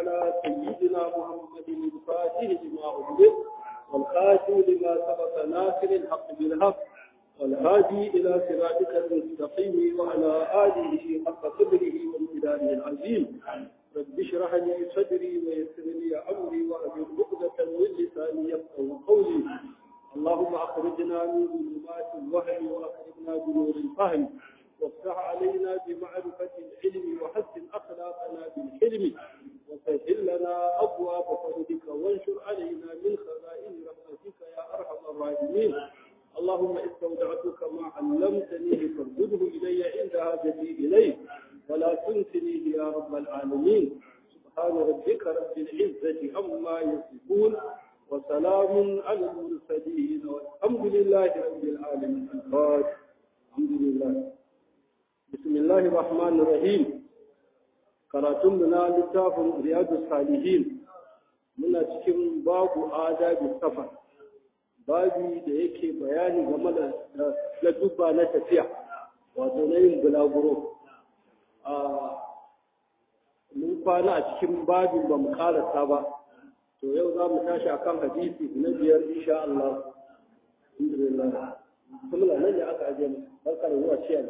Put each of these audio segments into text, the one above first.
على سيدنا محمد الفاتح لما أغلق والخاتم لما سبق ناصر الحق بالحق والهادي إلى صراطك المستقيم وعلى آله حق قدره وامتدانه العظيم رب اشرح لي صدري ويسر لي أمري وأجر عقدة من لساني يفقه قولي اللهم أخرجنا من ظلمات الوهم وأخرجنا بنور الفهم وافتح علينا بمعرفة العلم وحسن أخلاقنا بالحلم وسهل لنا أبواب فضلك وانشر علينا من خزائن رحمتك يا أرحم الراحمين اللهم استودعتك ما علمتني فارده إلي عند هاجتي إليه ولا تنسنيه يا رب العالمين سبحان ربك رب العزة عما يصفون وسلام على المرسلين والحمد لله رب العالمين الفاتح الحمد لله بسم الله الرحمن الرحيم karatunmu na littafin riyadu salihin muna cikin babu adabi safar babi da yake bayani game da dubba na tafiya wato na yin bulaguro mun kwana a cikin babin ba mu karasa ba to yau za mu tashi akan hadisi na biyar insha Allah alhamdulillah kuma nan ne aka aje mu barka da zuwa ciyar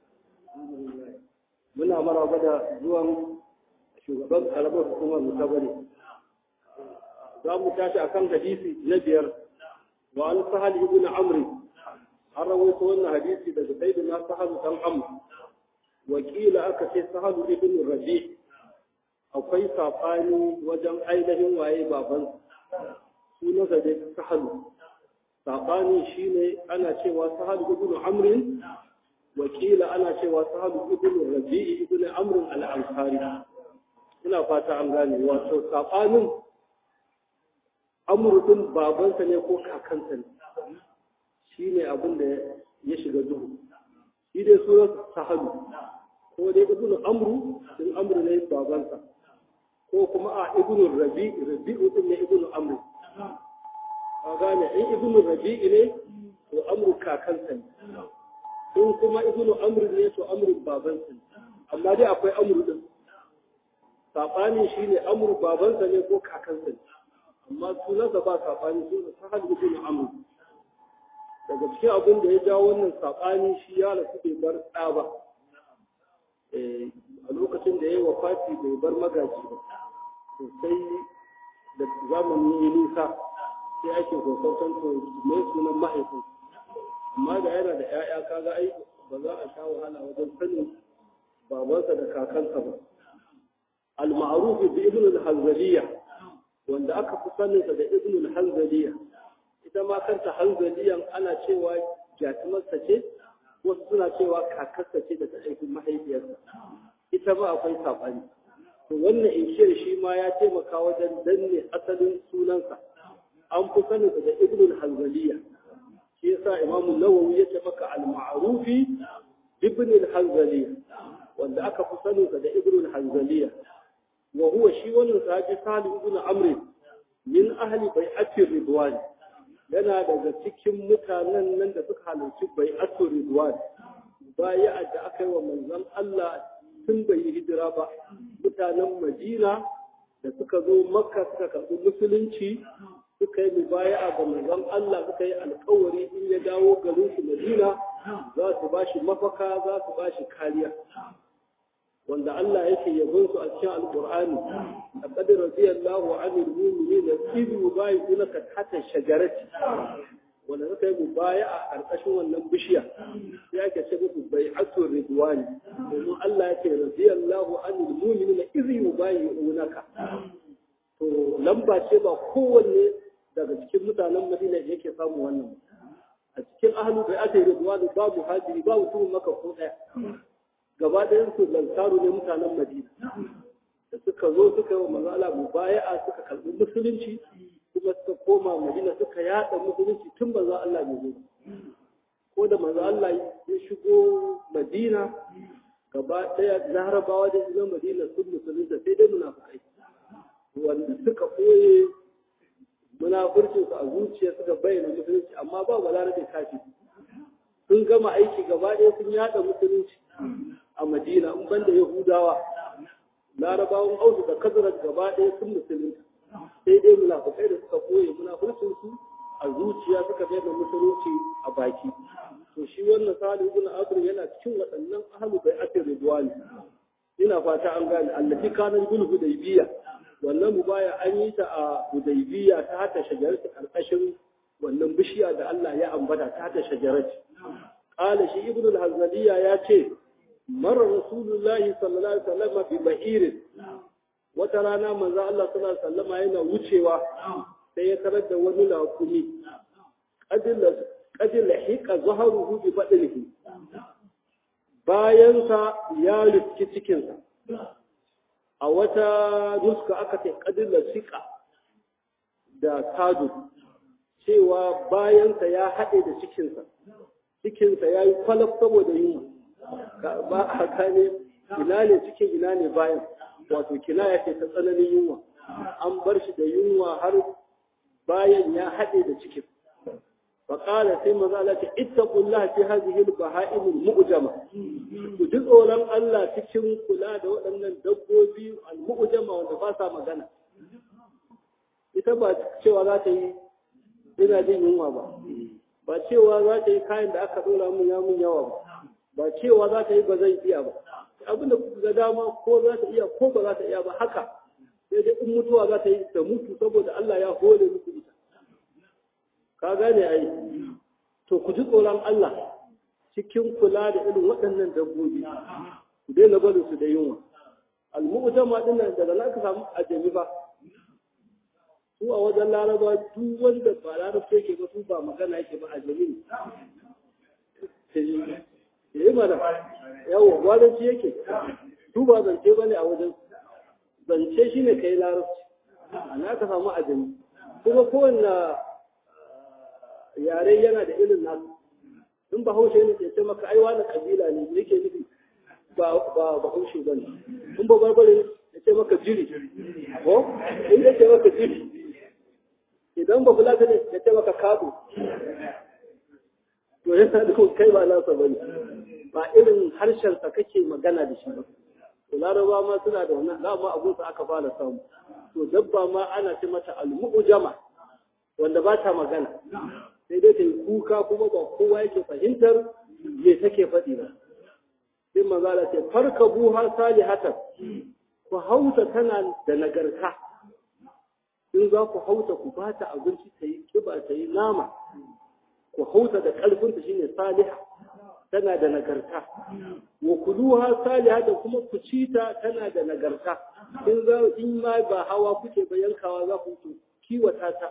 muna maraba da zuwan shugaban karamar hukumar mu ta bane za mu tashi akan hadisi na biyar wa an sahal ibn amr an rawaito wannan hadisi daga sayyidina sahal dan amr wakila aka ce sahal ibn rabi akwai safani wajen ainihin waye baban sunansa dai sahal safani shine ana cewa sahal ibn amr wakila ana cewa sahal ibn rabi ibn amr al-ansari ina fata an gane wato sabanin amurdin babansa ne ko kakansa ne shi ne abin da ya shiga duhu shi dai sunan sahalu ko dai ibn amru din amru ne babansa ko kuma a ibn rabi rabi'u din ne ibn amru ka gane in ibn rabi ne to amru kakansa ne in kuma ibn amru ne to amru babansa ne amma dai akwai amru din saɓani shi ne amur babansa ne ko kakansa ne amma sunansa ba saɓani suna sahal ibn amur daga cikin abin da ya jawo wannan saɓani shi ya rasu bai bar ɗa ba a lokacin da ya yi wafati bai bar magaji ba sosai da zamani ya nisa sai ake kwakwaton to mai sunan mahaifin amma da yana da 'ya'ya kaga ai ba za a sha wahala wajen sanin babansa da kakansa ba المعروف بابن الحنزلية wanda aka fi saninsa da ibn al-hanzaliya ita ma kanta hanzaliyan ana cewa jatumarsa ce wasu suna cewa kakarsa ce da ta aikin mahaifiyarsa ita ma akwai saɓani to wannan inshiyar shi ma ya taimaka wajen danne asalin sunansa an fi saninsa da ibn al-hanzaliya shi yasa imamu nawawi ya ce maka al-ma'rufi ibn al-hanzaliya wanda aka fi saninsa da ibn al-hanzaliya وهو شيء ونساجي صالح ابن عمرو من أهل بيعة الرضوان yana daga cikin mutanen nan da suka halarci bai'atul ridwan baya da aka yi wa manzon Allah tun bai yi hijira ba mutanen Madina da suka zo Makka suka karɓi musulunci suka yi mubaya'a ga manzon Allah suka yi alƙawari in ya dawo garin su Madina za su bashi mafaka za su bashi kariya wanda Allah yake yabon su a cikin Alƙur'ani laqad radiyallahu 'anil mu'minina idh yubayyi'unaka tahta shajarati wanda suka yi mubaya a ƙarƙashin wannan bishiya sai ake ce musu bai'atu ridwani domin Allah yake radiyallahu 'anil mu'minina idh yubayyi'unaka to lamba ce ba kowanne daga cikin mutanen Madina yake samu wannan a cikin ahlu bai'atu ridwani babu hajiri babu tumun maka ko ɗaya gaba ɗayan su lantaru ne mutanen Madina da suka zo suka yi wa manzo Allah mubaya'a suka karɓi musulunci kuma suka koma Madina suka yaɗa musulunci tun manzo Allah bai zo ko da manzo Allah ya shigo Madina gaba ɗaya larabawa da shiga Madina sun musulunta sai dai munafukai wanda suka ɓoye munafurcin su a zuciya suka bayyana musulunci amma ba balarabe kafi sun gama aiki gaba ɗaya sun yaɗa musulunci a madina in banda yahudawa larabawan ausu da kazarar gaba ɗaya sun musulunta sai dai munafukai da suka koye munafurcin su a zuciya suka bayyana musulunci a baki to shi wannan salihu ibn abdur yana cikin waɗannan ahlu bai'atir ridwani ina fata an gane allati kana bil hudaybiya wannan mubaya an yi ta a hudaybiya ta hata shajarati karkashin wannan bishiya da Allah ya ambata ta hata shajarati qala shi ibn al-hazaliya ya ce mara rasulullahi sallallahu alaihi wasallam bi ba'irin wata rana manzo Allah sallallahu alaihi wasallam yana wucewa sai ya tarar da wani laƙumi qadil hiqa zahruhu bi badlihi bayansa ya riski cikinsa a wata nuska aka ce qadil siqa da kadu cewa bayansa ya haɗe da cikinsa cikinsa ya yi kwalaf saboda yunwa ba a gane ina ne cikin ina ne bayan wato kinaya ce ta tsananin yunwa an bar shi da yunwa har bayan ya haɗe da cikin faƙala sai maza Allah ce ittaqullah fi hadhihi al-baha'im al-mu'jama ku ji tsoron Allah cikin kula da waɗannan dabbobi al-mu'jama wanda ba sa magana ita ba cewa za ta yi ina jin yunwa ba ba cewa za ta yi kayan da aka ɗora mun ya mun yawa ba ba cewa za ta yi ba zai iya ba abin da ga dama ko za ta iya ko ba za ta iya ba haka sai dai in mutuwa za ta yi ta mutu saboda Allah ya hore muku ita ka gane ai to ku ji tsoron Allah cikin kula da irin waɗannan dabbobi ku daina barin su da yunwa al-mu'jama din nan daga nan ka samu ajami ba su a wajen laraba duk wanda ba larabta yake ba su ba magana yake ba ajami ne yi mana yawo gwadanci yake su ba zance ba ne a wajen zance shi ne ka yi larabci ana ka samu ajami kuma kowanne yare yana da irin nasu in ba haushe ne ke ce maka aiwa na kabila ne yake nufi ba ba haushe ba ne in ba barbare ne ya ce maka jiri ko in ya ce maka jiri idan ba fulata ne ya ce maka kabo to yana da kai ba nasa ba ne ba irin harshensa kake magana da shi ba to laraba ma suna da wannan dama abunsa aka fara samu to dabba ma ana ce mata al-mu'jama wanda ba ta magana sai dai ta yi kuka kuma ba kowa yake fahimtar me take faɗi ba sai manzala ce farka buha salihatan ku hauta tana da nagarta in za ku hauta ku ba ta abinci ta yi kiba ta yi nama ku hauta da ƙarfinta shine saliha tana da nagarta wa kuluha saliha da kuma ku ci ta tana da nagarta in za in ma ba hawa kuke ba yankawa za ku kiwata ta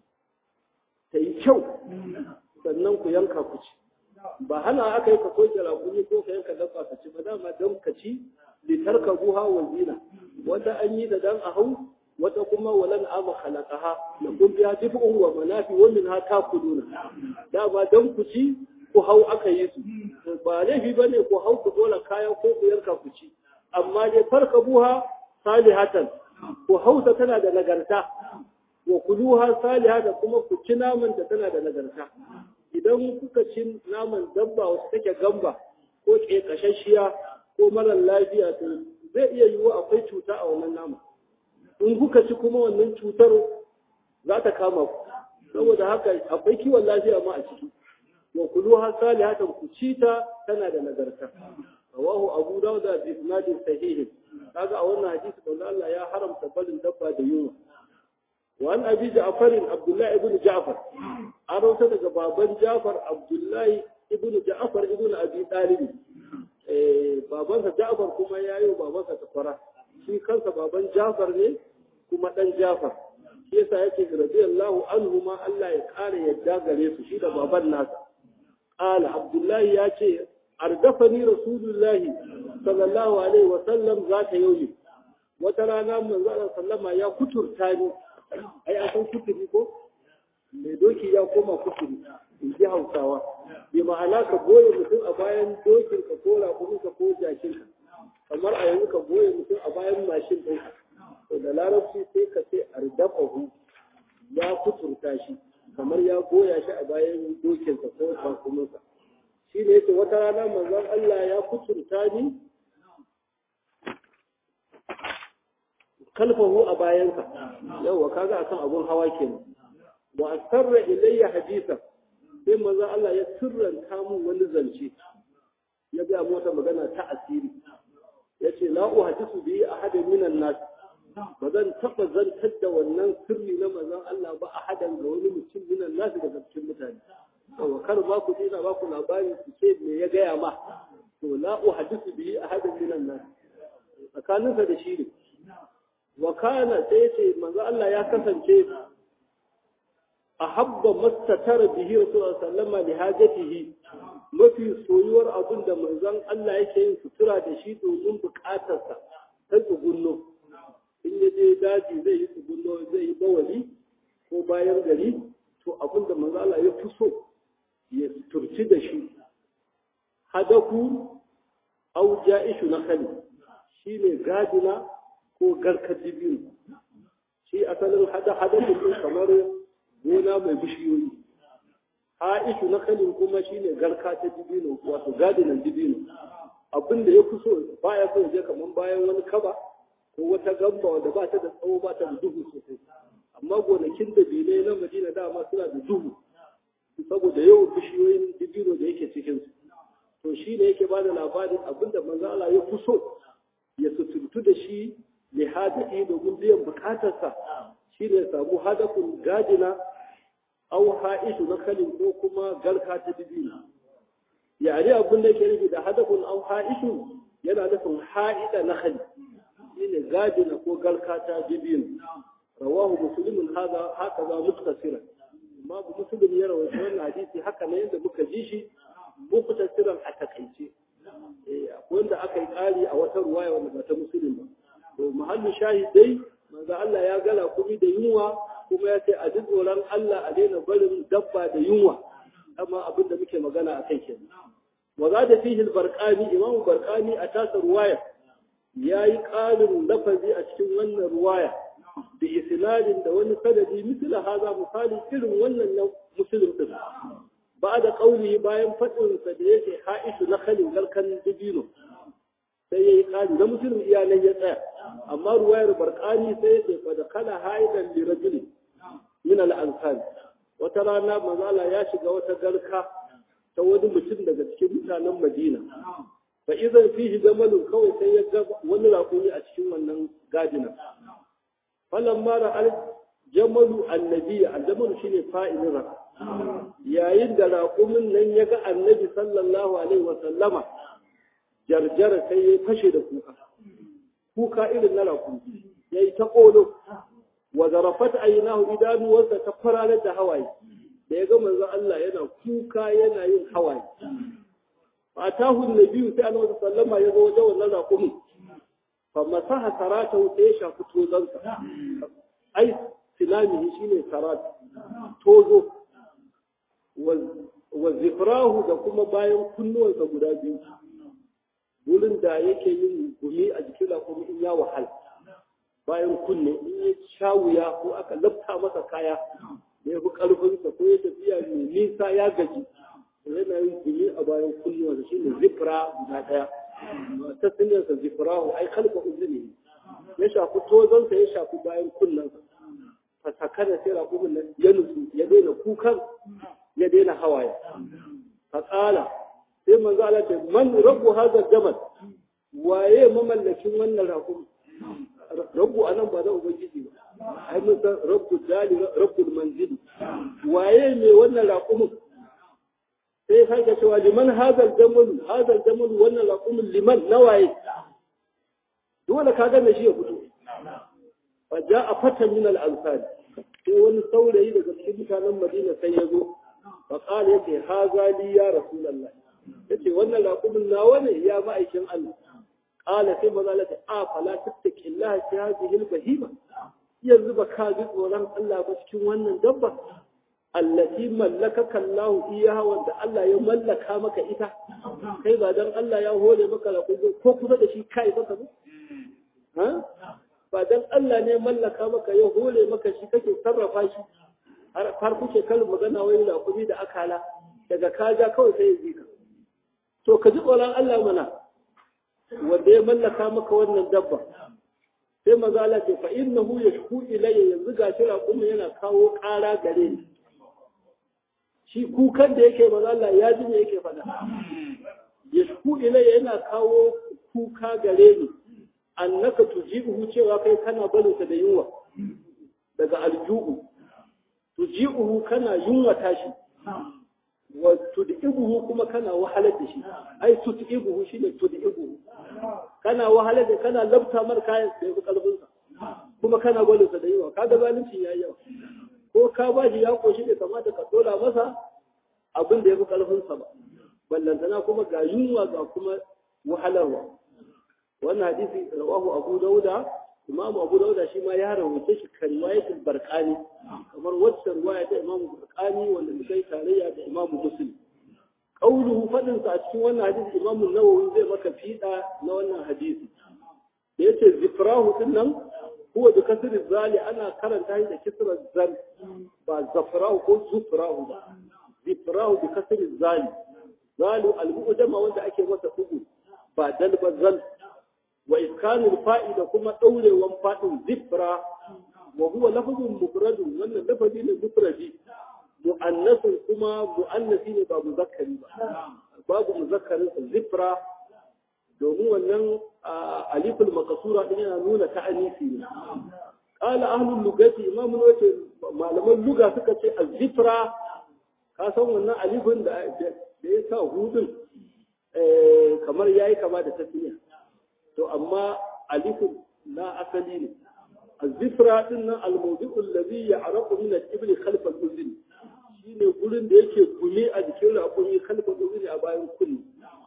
ta yi kyau sannan ku yanka ku ci ba hana aka yi ka soke rakuni ko ka yanka dabba ka ci ba dama don ka ci litarka buha wa zina wata an yi da dan a hau wata kuma walan ama khalaqaha la kun biya dif'un wa manafi wa minha takuluna dama don ku ci ku hau aka yi su ba laifi bane ku hau ku dole kaya ko ku yanka ku ci amma dai farka buha salihatan ku hausa tana da nagarta wa kuluha saliha da kuma ku ci naman da tana da nagarta idan kuka ci naman dabba wacce take gamba ko ƙeƙashashiya ko marar lafiya to zai iya yiwu akwai cuta a wannan nama in kuka ci kuma wannan cutar za ta kama ku saboda haka akwai kiwon lafiya ma a ciki wa kuluha salihatan ku ci ta tana da nagarta rawahu abu dawud da isnadin sahih kaga a wannan hadisi manzo Allah ya haramta barin dabba da yunwa وعن أبي جعفر عبد الله ابن جعفر أروت daga baban Jafar Abdullahi ibn Ja'far ibn Abi Talib eh babansa Ja'far kuma yayi babansa takwara shi kansa baban Jafar ne kuma dan Jafar shi yasa yake radiyallahu anhu ma Allah ya kare yadda gare su shi da baban nasa qala Abdullahi ya ce ardafani rasulullahi sallallahu alaihi wa sallam zata yauni wata rana manzo sallama ya kuturta ni ai an san kuturi ko mai doki ya koma kuturi in ji hausawa bi ma'ana ka goye mutum a bayan dokin ka ko raƙumin ka ko jakin ka kamar a yanzu ka goye mutum a bayan mashin ɗin to da larabci sai ka ce ardafahu ya kuturta shi kamar ya goya shi a bayan dokin ka ko raƙumin ka shi ne yace wata rana manzon Allah ya kuturta ni kalfahu a bayansa yawa kaga akan abun hawa kenan wa asarra ilayya hadisa sai manzo Allah ya sirranta mun wani zance ya ga mota magana ta asiri yace la uhadisu bi ahadin minan nas ba zan taba zantar da wannan sirri na manzon Allah ba ahadan ga wani mutum minan nas daga cikin mutane to kar ba ku dina ba ku labari ku ce me ya gaya ma to la uhadisu bi ahadin minan nas tsakaninsa da shi ne wa kana sai ce manzo Allah ya kasance ahabba mastatara bihi rasulullah sallama li hajatihi mafi soyuwar abin da manzon Allah yake yin sutura da shi domin bukatarsa ta tsugunno in ya je daji zai yi tsugunno zai yi bawali ko bayan gari to abin da manzon Allah ya fi so ya suturci da shi hadaku au ja'ishu na khali shine gadina ko garkar dibiyu shi asalin hada hadakun kamar gona mai bishiyoyi Aishu na kalin kuma shine garka ta dibino wato gadinan dibino abin da ya fi so baya so je kaman bayan wani kaba ko wata gamba wanda ba ta da tsawo ba ta da duhu sosai amma gonakin da bine na Madina dama suna da duhu saboda yawan bishiyoyin dibino da yake cikin su to shi ne yake bada labarin abin da manzo Allah ya fi so ya sutuntu da shi li hadisi domin biyan bukatarsa shi ne ya samu hadafin gadina au ha'isu na kalin ko kuma garka ta dibino yare abin da ke nufi da hadafin au ha'isu yana nufin ha'ida na khali shine gadina ko garka ta dibino rawahu muslimun hada haka za muktasiran amma muslim ya rawaita wannan hadisi haka ne yadda muka ji shi muktasiran a takaice eh akwai wanda aka yi kari a wata ruwaya wanda ba ta muslim ba to mahallin shahidai manzo Allah ya gala kumi da yunwa kuma ya ce a ji tsoron Allah a daina barin dabba da yunwa amma abin da muke magana a kai kenan wa za da fihi barqani imam barqani a tasa ruwaya yayi ƙarin lafazi a cikin wannan ruwaya da isnadin da wani sanadi misal haza misali irin wannan na muslim din ba da kauli bayan fadin sa da yake haishu na khalil galkan dibino sai yayi ƙari na muslim iyalai ya tsaya amma ruwayar barqani sai ya ce fa da kala haidan li rajulin min al-ansar wata rana mazala ya shiga wata garka ta wani mutum daga cikin mutanen Madina fa idan fihi jamalun kawai sai ya ga wani raƙumi a cikin wannan gadina falan mara al jamalu annabi al-jamalu shine fa'ilin ra yayin da raƙumin nan ya ga annabi sallallahu alaihi wa sallama jarjara sai ya fashe da kuka kuka irin na raƙumi yayi ta ƙolo wa zarafat aynahu idanuwarsa ta fararar da hawaye da ya ga manzo Allah yana kuka yana yin hawaye atahu annabi sai annabi sallama ya zo wajen wannan raƙumi fa masaha saratahu sai ya shafi tozansa ai silamihi shine sarat tozo wa zifrahu da kuma bayan kunnuwansa guda biyu wurin da yake yin gumi a jikin raƙumi in ya wahala bayan kunne in ya sha wuya ko aka lafta masa kaya da ya fi ƙarfinsa ko ya tafiya mai nisa ya gaji yana yin gumi a bayan kunnuwa da shi ne zifra guda ɗaya ta sinyarsa zifrahu ai kalba uzuri ya shafi tozonsa ya shafi bayan kunnensa fa sakana sai raƙumin nan ya nutsu ya daina kukan ya daina hawaye fa ƙala sai manzo Allah ce man rabbu hadha jamal waye mamallakin wannan raƙumi rabbu anan ba da ubangiji ba ai mun san rabbu dali rabbul manzili waye ne wannan raqumin sai sai ga cewa liman hadal jamal hadal jamal wannan raqumin liman nawaye dole ka ga me shi ya fito fa jaa fatan min al ansar sai wani saurayi daga cikin mutanen Madina sai ya zo fa qala yace haza li ya rasulullah yace wannan raqumin nawa ne ya ma'aikin Allah قال في مظلة آ فلا تتك الله في هذه البهيمة يزب كاذب ورم الله بشكي وانا دبا التي ملكك الله إياها وانت الله يملك مك إتا كيف دان الله يهولي مك لقل كوكو دا شي كاي بك ها فدان الله ne mallaka maka ya hole maka shi kake sarrafa shi har kuke kalin magana wani lakumi da akala daga kaja kawai sai ya ji ka to ka ji tsoron Allah mana wanda ya mallaka maka wannan dabba sai maza Allah ce fa innahu yashku ilayya yanzu ga shi raƙumi yana kawo ƙara gare ni shi kukan da yake maza Allah ya ji me yake faɗa yashku ilayya yana kawo kuka gare ni annaka tujibuhu cewa kai kana balinsa da yunwa daga alju'u tuji'uhu kana yunwata shi wa tud'ibuhu kuma kana wahalar da shi ai tud'ibuhu shine tud'ibuhu kana wahalar da kana labta mar kayan da yafi kalbin sa kuma kana gwalin sa da yawa kaga zalunci yayi yawa ko ka ba shi ya koshi da kamata ka dora masa abin da yafi kalbin sa ba ballantana kuma ga yunwa ga kuma wahalarwa wannan hadisi rawahu abu dauda imam abu dauda shi ma ya rawaita shi kan riwayatul barqani kamar wacce riwaya ta imam barqani wanda muka yi tarayya da imam muslim qauluhu fadin sa a cikin wannan hadisi imam an-nawawi zai maka fida na wannan hadisi da yace zifrahu din nan huwa da kasr zali ana karanta shi da kisra zal ba zafrahu ko zufrahu ba zifrahu bi kasr zali zalu al-mu'jama wanda ake masa ugu ba dal ba zal wa iskanul fa'ida kuma daurewan fadin zifra wa huwa lafzun mufradun wannan lafazi ne mufradi mu'annasun kuma mu'annasi ne ba muzakkari ba babu muzakkarin sa zifra domin wannan aliful makasura din yana nuna ta'anisi ne qala ahlul lugati imamu wace malaman luga suka ce az-zifra ka san wannan alifin da da ya sa hudun kamar yayi kama da tasniya to amma alifun na asali ne الزفرة إن الموضع الذي يعرق من الإبل خلف الأذن shine gurin da yake gumi a jikin raƙumi kalfa uzuri a bayan kunni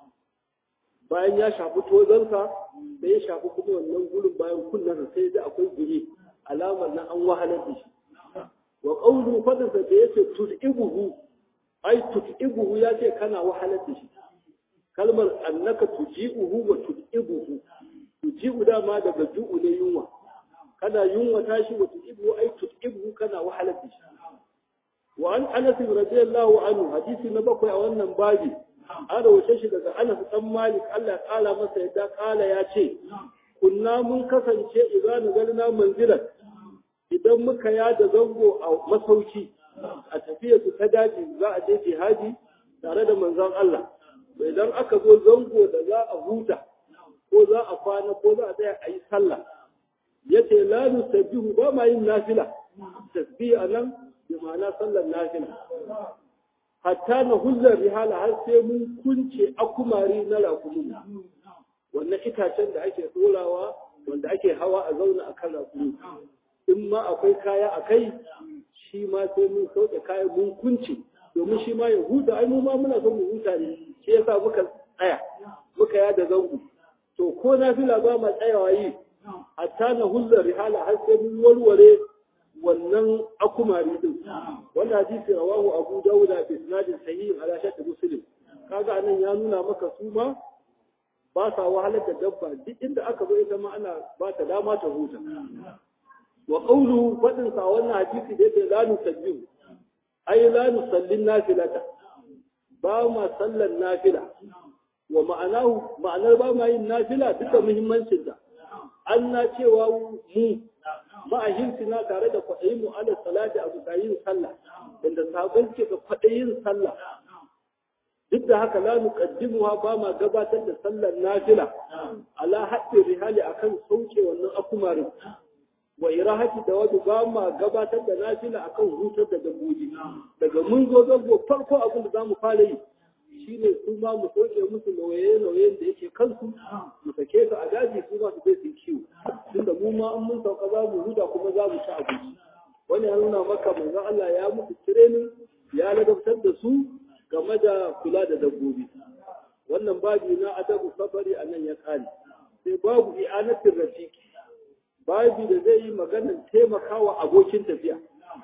bayan ya shafi tozansa da ya shafi kuma wannan gurin bayan kunnen sai da akwai gumi alamar na an wahalar da shi wa qawlu fadansa da yace tud'ibuhu ai tud'ibuhu ya ce kana wahalar da shi kalmar annaka tuji'uhu wa tud'ibuhu tuji'u dama daga ju'u ne yunwa kana yunwa tashi wa tud'ibuhu ai tud'ibuhu kana wahalar da shi wa an anas radiyallahu anhu hadisi na bakwai a wannan babi an rawace shi daga anas dan malik Allah ya kala masa yadda kala ya ce kunna mun kasance idan nazalna manzilan idan muka yada zango a masauki a tafiya su ta daji za a je jihadi tare da manzon Allah idan aka zo zango da za a huta ko za a kwana ko za a tsaya a yi sallah yace la nusabbihu ba ma yin nafila tasbih anan bi ma'ana sallar nafila hatta na hullar rihala har sai mun kunce akumari na rakumi wannan itacen da ake tsorawa wanda ake hawa a zauna a kan rakumi in ma akwai kaya a kai shi ma sai mun sauke kayan mun kunce domin shi ma ya huta ai mu ma muna son mu huta ne shi yasa muka tsaya muka yada zango to ko nafila ba ma tsayawa yi hatta na hullar rihala har sai mun warware wannan akumari din wannan hadisi rawahu abu dauda bi isnadin sahih ala shart muslim kaga anan ya nuna maka su ma ba sa wahalar da dabba duk inda aka zo ita ma ana ba ta dama ta huta wa qawlu fadin sa wannan hadisi da yake la nusabbihu ay la nusallin nafilata ba ma sallan nafila wa ma'anahu ma'anar ba ma yin nafila duka muhimmancin ta an na cewa mu ma'ahinsu tare da kwaɗayin mu ala salati a bisa yin sallah inda sabon ke ga kwaɗayin sallah duk da haka la nuqaddimuha ba ma gabatar da sallar nafila ala haddi rihali akan sauke wannan akumarin wa irahati da wadu ba ma gabatar da nafila akan hutar da dabbobi daga mun zo zango farko abin da zamu fara yi shine su ma mu soke musu nauye-nauyen da yake kansu mu sake su a daji su ma su je su kiwo tunda mu ma an mun sauka za mu huda kuma za mu ci abinci wani ya nuna maka manzo Allah ya musu training ya ladabtar da su game da kula da dabbobi wannan babi na adabu safari a nan ya kare sai babu i'anatin rafiki babi da zai yi maganar taimakawa abokin tafiya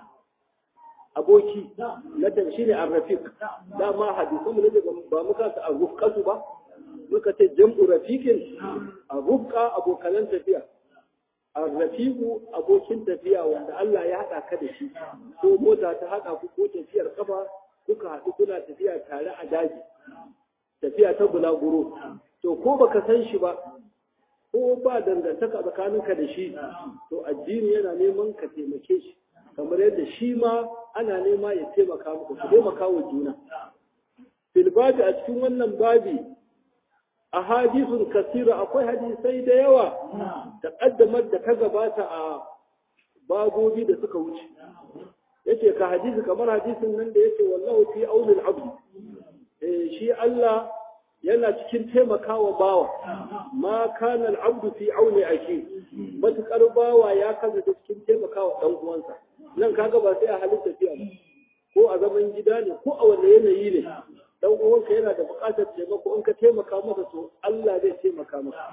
aboki na shi ne arrafiq dama hadisan mu ne ba muka ta arrufqatu ba muka ce jam'u rafiqin arrufqa abokan tafiya arrafiqu abokin tafiya wanda Allah ya hada ka da shi ko mota ta hada ku ko tafiyar kafa kuka haɗu kuna tafiya tare a daji tafiya ta bulaguro to ko baka san shi ba ko ba dangantaka tsakaninka da shi to addini yana neman ka taimake shi kamar yadda shi ma ana nema ya taimaka muku ku taimaka wa juna fil babi a cikin wannan babi a hadisun kasira akwai hadisai da yawa da ƙaddamar da ta gabata a babobi da suka wuce yace ka hadisi kamar hadisin nan da yace wallahu fi aunil abd eh shi Allah yana cikin taimakawa bawa ma kana al-abdu fi auni aki matukar bawa ya kaza cikin taimakawa dan uwansa nan kaga ba sai a halin tafiya ba ko a zaman gida ne ko a wani yanayi ne dan uwanka yana da buƙatar taimako in ka taimaka masa to Allah zai taimaka maka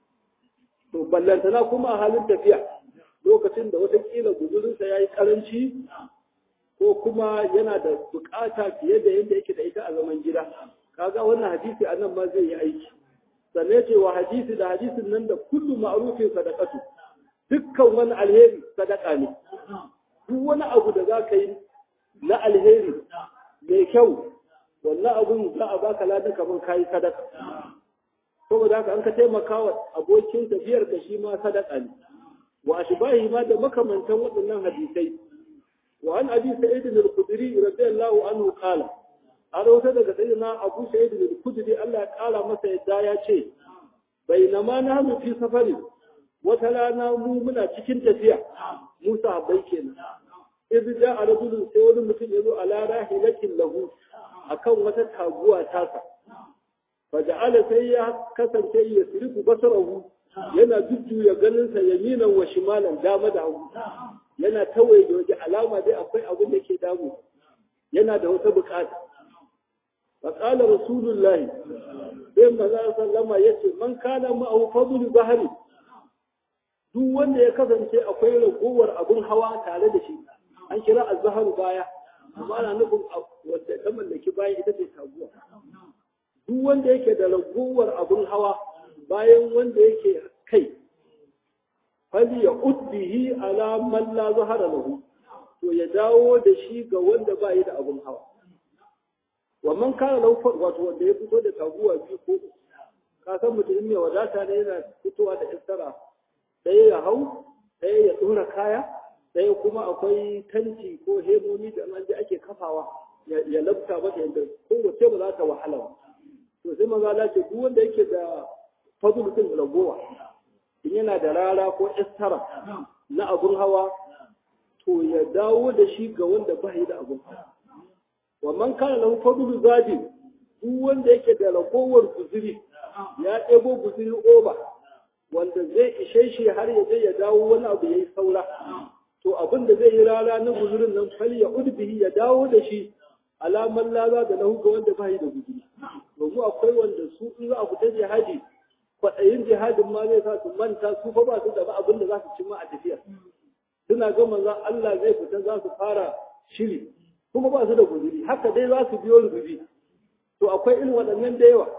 to ballantana kuma a halin tafiya lokacin da watakila guzurinsa ya yi karanci ko kuma yana da bukata fiye da yadda yake da ita a zaman gida kaga wannan hadisi a nan ma zai yi aiki sannan ce wa hadisi da hadisin nan da kullu ma'rufin sadaqatu dukkan wani alheri sadaka ne duk wani abu da za ka yi na alheri mai kyau wannan abun za a baka ladan kamar kayi sadaka saboda haka an ka taimaka wa abokin tafiyar ka shi ma sadaka ne wa ashbahi ma da makamantan waɗannan hadisai wa an abi sa'id al-khudri radiyallahu anhu qala an wata daga sayyidina abu sa'id al-khudri Allah ya kara masa yadda ya ce bainama nahnu fi safarin wata rana mu muna cikin tafiya Musa bai kenan idh ja'a rajulun sai wani mutum ya zo ala rahilatin lahu akan wata taguwa tasa faja'ala sai ya kasance ya sirifu basarahu yana jujjuya ganinsa yaminan wa shimalan dama da hagu yana tawaye da waje alama dai akwai abin da ke damu yana da wata bukata faqala rasulullahi sai manzo sallama yace man kana ma'ahu fadlu bahri duk wanda ya kasance akwai ragowar abin hawa tare da shi an kira azhar baya amma ana nufin wanda ta mallaki bayan ita ce taguwa duk wanda yake da ragowar abin hawa bayan wanda yake kai fali ya uddihi ala man la zahara lahu to ya dawo da shi ga wanda ba yi da abin hawa wa man kana lahu wato wanda ya fito da taguwa biyu ko ka san mutum mai wadata ne yana fitowa da istara ɗaya ya hau ɗaya ya ɗora kaya ɗaya kuma akwai tanti ko hemomi da an ji ake kafawa ya labta mata yadda kowace ba za ta wahala ba to sai maza la ce duk wanda yake da fadl din ragowa in yana da rara ko istara na abun hawa to ya dawo da shi ga wanda ba yi da abun hawa wa man kana lahu fadlu zadi duk wanda yake da ragowar guzuri ya ɗebo guzuri oba wanda zai ishe shi har ya je ya dawo wani abu yayi saura to abin da zai yi rara na guzurin nan fal ya udbihi ya dawo da shi alaman laza da lahu ga wanda ba yi da guzuri domin akwai wanda su in za a fita jihadi kwaɗayin jihadin ma zai sa su manta su fa ba su da abin da za su cimma a tafiya suna ga manzon Allah zai fita za su fara shiri kuma ba su da guzuri haka dai za su biyo rububi to akwai irin waɗannan da yawa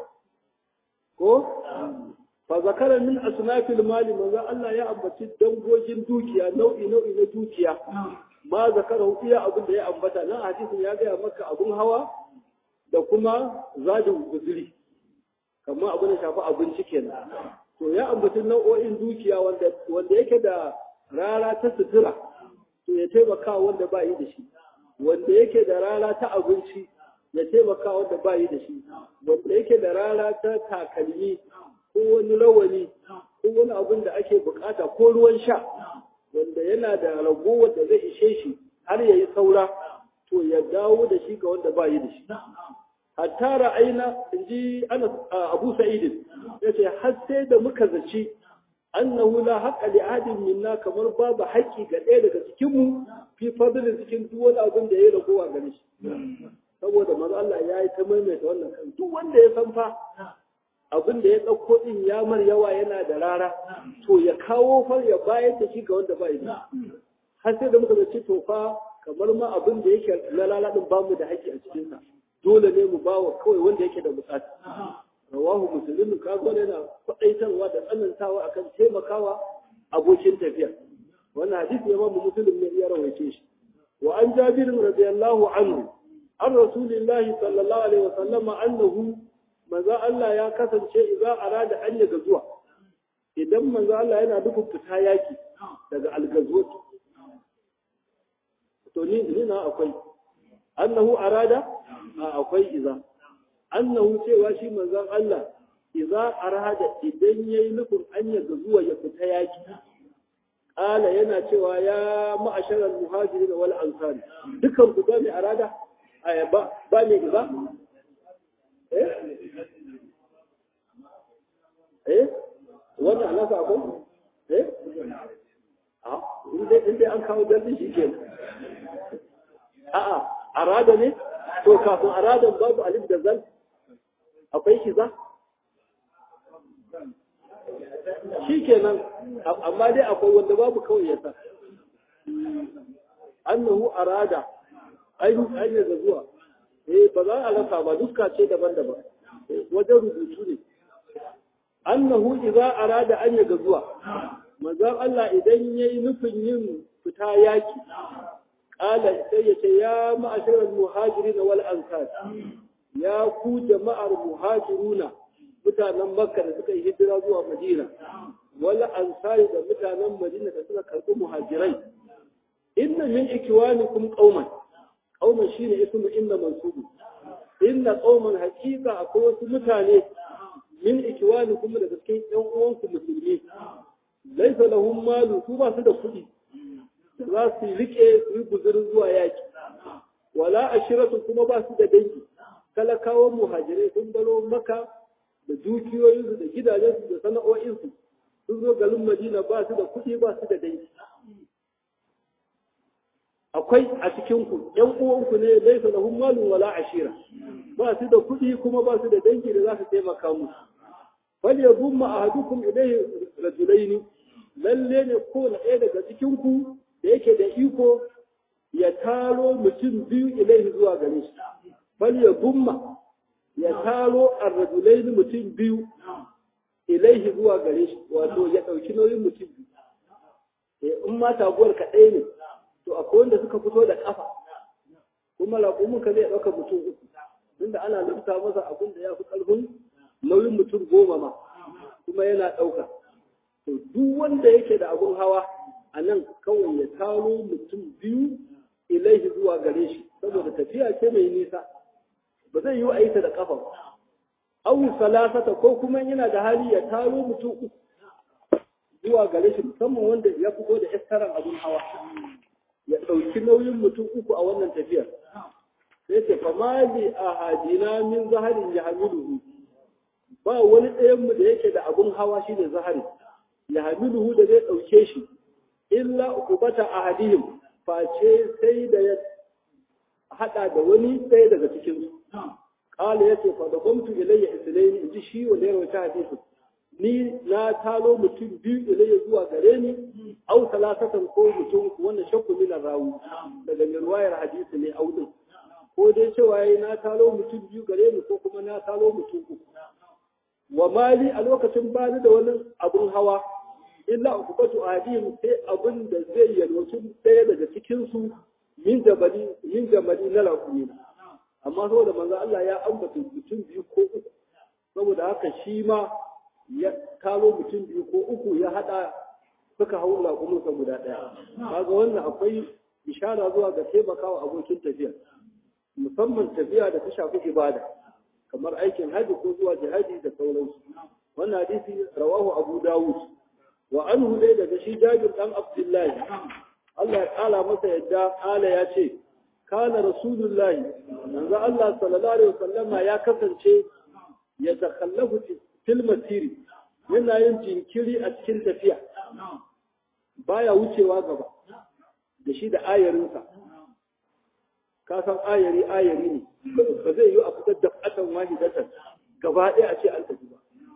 ko fa zakara min asnafil mali manzon Allah ya ambaci dangogin dukiya nau'i nau'i na dukiya ma zakara iya abin da ya ambata nan hadisin ya gaya maka abun hawa da kuma zadin guzuri kamar abin da shafi abinci kenan to ya ambaci nau'o'in dukiya wanda wanda yake da rara ta sutura to ya taimaka wanda ba yi da shi wanda yake da rara ta abinci ya taimaka wanda ba yi da shi wanda yake da rara ta takalmi ko wani rawani ko wani abin da ake bukata ko ruwan sha wanda yana da ragowar da zai ishe shi har ya yi saura to ya dawo da shi ga wanda ba yi da shi hatta ra'ayna inji ana Abu Sa'id yace har sai da muka zaci annahu la haqqa li ahadin minna kamar babu haƙƙi ga ɗaya daga cikin mu fi fadlin cikin duk wani abin da ya ragowa gare shi saboda manzo Allah ya yi ta maimaita wannan kan duk wanda ya san fa abin da ya ɗauko din ya mar yawa yana da rara to ya kawo far ya bayar da shi ga wanda ba da har sai da muka zaci to fa kamar ma abin da yake na laladin bamu da haƙƙi a cikinsa dole ne mu bawa kawai wanda yake da bukata rawahu muslim ka zo yana faɗaitarwa da tsanantawa akan taimakawa abokin tafiya wannan hadisi ya mamu muslim ne ya rawaice shi wa an jabir radiyallahu anhu an rasulillahi sallallahu alaihi wasallam annahu maza Allah ya kasance idza arada an yaga zuwa idan manzo Allah yana nufin fita yaki daga algazwat to ni ni na akwai annahu arada akwai iza annahu cewa shi manzon Allah idza arada idan yayi nufin an ya zuwa ya fita yaki qala yana cewa ya ma'ashara al-muhajirin wal ansar dukan ku ba mai arada aya ba ba mai iza eh eh wannan alaka ko eh a inda inda an kawo dalilin shi kenan a'a arada ne to kafin aradan babu alif da zal akwai kiza shi kenan amma dai akwai wanda babu kawai yasa annahu arada ainihin hanyar da zuwa eh ba za a rasa ba duska ce daban-daban wajen rubutu ne annahu idza arada an yaga zuwa manzon Allah idan yayi nufin yin fita yaki qala sai ya ce ya ma'asharal muhajirin wal ansar ya ku jama'ar muhajiruna mutanen makka da suka yi hijira zuwa madina wal ansari da mutanen madina da suka karbi muhajirai inna min ikwanikum qauman qauman shine ismu inna mansubu inna qauman haqiqa akwai wasu mutane min ikwanikum daga cikin yan uwanku musulmi laisa lahum malu su ba su da kuɗi za su rike su yi guzurin zuwa yaki wala ashiratu kuma ba su da dangi talakawan muhajirai sun baro maka da dukiyoyinsu da gidajensu da sana'o'insu sun zo garin madina ba su da kuɗi ba su da dangi akwai a cikinku ‘yan uwanku ne laisa lahum malun wala ashira ba su da kuɗi kuma ba su da dangi da za su taimaka musu fal yadumma ahadukum ilayhi rajulaini lalle ne ko na ɗaya daga cikinku da yake da iko ya taro mutum biyu ilaihi zuwa gare shi fal yadumma ya taro ar-rajulaini mutum biyu ilaihi zuwa gare shi wato ya ɗauki nauyin mutum biyu in ma taguwar ka ɗaya ne to akwai wanda suka fito da ƙafa kuma raƙumin ka zai ɗauka mutum uku tunda ana lufta masa abin da ya fi ƙarfin nauyin mutum goma ma kuma yana ɗauka to duk wanda yake da abun hawa a nan kawai ya taro mutum biyu ilaihi zuwa gare shi saboda tafiya ce mai nisa ba zai yi aita da ƙafa ba awi salasata ko kuma yana da hali ya taro mutum uku zuwa gare shi musamman wanda ya fito da iskaran abun hawa ya ɗauki nauyin mutum uku a wannan tafiyar sai ce famali a hadina min zaharin ya hamiluhu ba wani ɗayanmu da yake da abun hawa shi ne zahari ya hamiluhu da zai ɗauke shi illa ukubata a hadihim face sai da ya haɗa da wani ɗaya daga cikinsu ƙala ya ce fa da gwamtu ilayya islaini in ji shi wanda ya rawaita hadisin ni na talo mutum biyu ilayya zuwa gare ni au talatatan ko mutum wannan shakku min rawu daga mai ruwayar hadisi ne au din ko dai cewa yayi na talo mutum biyu gare ni ko kuma na talo mutum uku wa mali a lokacin ba da wani abun hawa illa ukubatu adim sai abun da zai yalwaci ɗaya daga cikin su min jabali min jabali na rakumi amma saboda manzo Allah ya ambata mutum biyu ko uku saboda haka shi ma ya kalo mutum biyu ko uku ya hada suka hau laƙumunsa guda ɗaya kaga wannan akwai ishara zuwa ga taimakawa abokin tafiya musamman tafiya da ta shafi ibada kamar aikin haji ko zuwa jihadi da sauransu wannan hadisi rawahu abu dawud wa anhu dai daga shi jabir dan abdullahi Allah ya kala masa yadda ala ya ce kana rasulullahi manzo Allah sallallahu alaihi wasallama ya kasance ya takhallafu fil masiri yana yin jinkiri a cikin tafiya baya wucewa gaba da shi da ayarinsa ka san ayari ayari ne ba zai yi a fitar da fatan wahidatan gaba ɗaya a ce an tafi ba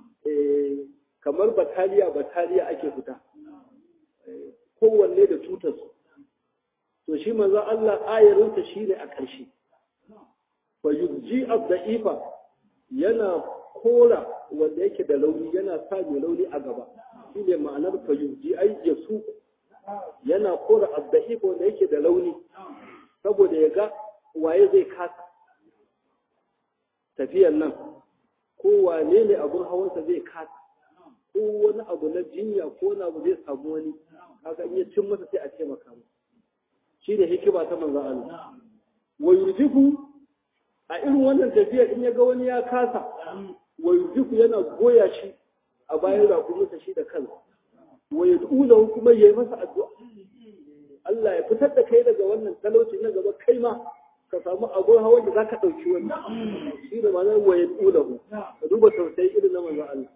kamar bataliya bataliya ake fita kowanne da tutarsu to shi manzo Allah ayarinsa shine a ƙarshe fa yujji ad-da'ifa yana kora wanda yake da launi yana sa mai launi a gaba shi ne ma'anar fayuji ai ya su yana kora abda'i wanda yake da launi saboda ya ga waye zai kasa tafiyan nan ko wane ne abun hawansa zai kasa ko wani abu na jinya ko wani abu zai samu wani kaga in ya cin masa sai a taimaka masa shi ne hikima ta manzo Allah wa yurjifu a irin wannan tafiya in ya ga wani ya kasa wa yurjifu yana goya shi a bayan raƙuminsa shi da kansa wa yad'ulahu kuma yayi masa addu'a Allah ya fitar da kai daga wannan talauci na gaba kai ma ka samu abun hawan da zaka dauki wannan shi da ma'anar wa yad'ulahu ka duba tausayi irin na manzo Allah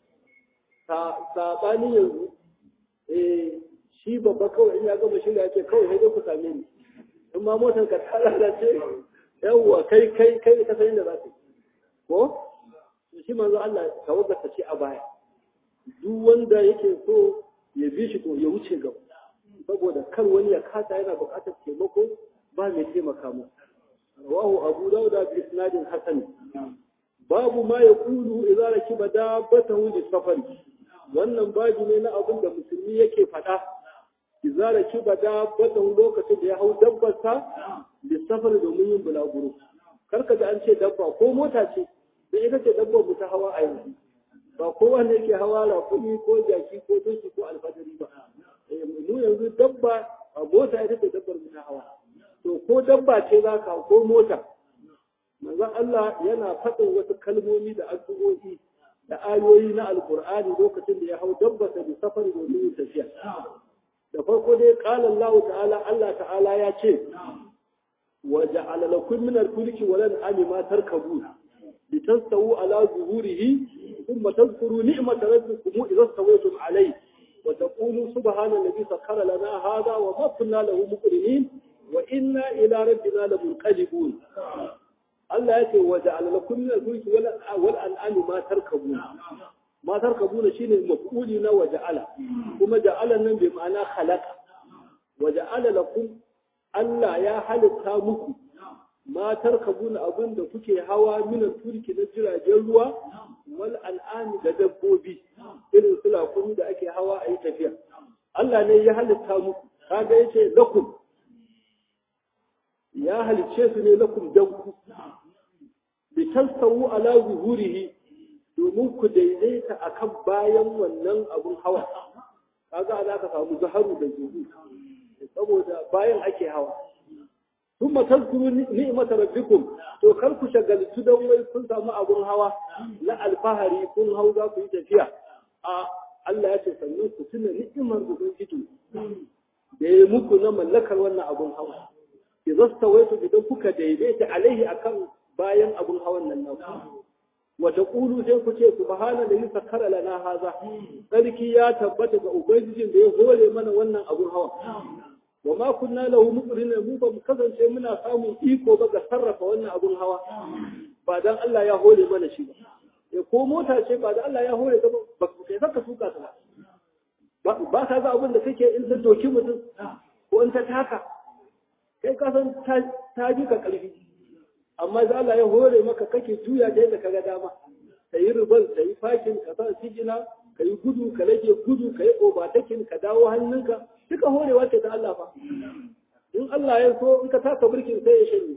ta sabani yanzu eh shi babba kawai in ya gama shirya ya ce kawai sai dai ku same ni in ma motar ka ta lalace yawwa kai kai kai ka san inda za ka ko to shi manzo Allah tawaggata ce a baya duk wanda yake so ya bi shi to ya wuce gaba saboda kar wani ya kasa yana buƙatar taimako ba mai taimaka mu rawahu abu dauda bi isnadin hasan babu ma ya kulu idza rakiba dabbatahu li safari wannan babu ne na abin da musulmi yake faɗa idza rakiba dabbatahu lokacin da ya hau dabbarsa li safari domin yin bulaguro karka da an ce dabba ko mota ce da ita ce dabbar mu ta hawa a yanzu ba kowa ne yake hawa rakumi ko jaki ko doki ko alfadari ba mu yanzu dabba a mota ita ce dabbar mu ta hawa to ko dabba ce za ka ko mota manzon Allah yana faɗin wasu kalmomi da addu'o'i da ayoyi na alkur'ani lokacin da ya hau dabbasa da safari domin yin tafiya da farko dai qala Allah ta'ala Allah ta'ala ya ce wa ja'ala lakum min al-fulki wa lan ma tarkabu litastawu ala zuhurihi ثم تذكروا نعمة ربكم إذا استويتم عليه وتقولوا سبحان الذي سخر لنا هذا وما كنا له مقرنين وإنا إلى ربنا لمنقلبون Allah ya ce waje alalakun min al-mulki wal an'ami ma tarkabu ma tarkabu ne shine maf'uli na waje ala kuma ja'ala nan bi ma'ana khalaqa waje alalakum Allah ya halitta muku ma tarkabuna abin da kuke hawa minan turki na jiragen ruwa wal al'ami da dabbobi irin su lakumi da ake hawa a yi tafiya Allah ne ya halitta muku kaga yace lakum ya halicce su ne lakum dan ku bi tasawu ala zuhurihi domin ku daidaita akan bayan wannan abun hawa kaga ana ka samu zaharu da zuhu saboda bayan ake hawa ثم تذكروا نعمة ربكم to kar ku shagaltu don wai kun samu abun hawa na alfahari kun hau za ku yi tafiya a Allah ya ce sannan ku tuna ni'imar ubangiji da ya muku na mallakar wannan abun hawa ki zasta wai idan kuka daidaita alaihi akan bayan abun hawan nan naku wa taqulu sai ku ce subhana da sakkara lana haza sarki ya tabbata ga ubangijin da ya hore mana wannan abun hawa wa ma kunna lahu muqrinin mu ba mu kasance muna samun iko ba ga sarrafa wannan abun hawa ba dan Allah ya hore mana shi ba ya ko mota ce ba dan Allah ya hore ta ba ku kai saka tuka ta ba ba ka ga abin da kake in ta doki mutum ko in ta taka kai ka san ta ji ka karfi amma da Allah ya hore maka kake juya ta yadda kaga dama ka yi rubal ka yi fakin ka sa sigina ka yi gudu ka rage gudu ka yi obatakin ka dawo hannunka duka horewa ce ta Allah fa in Allah ya so in ka taka birkin sai ya shanye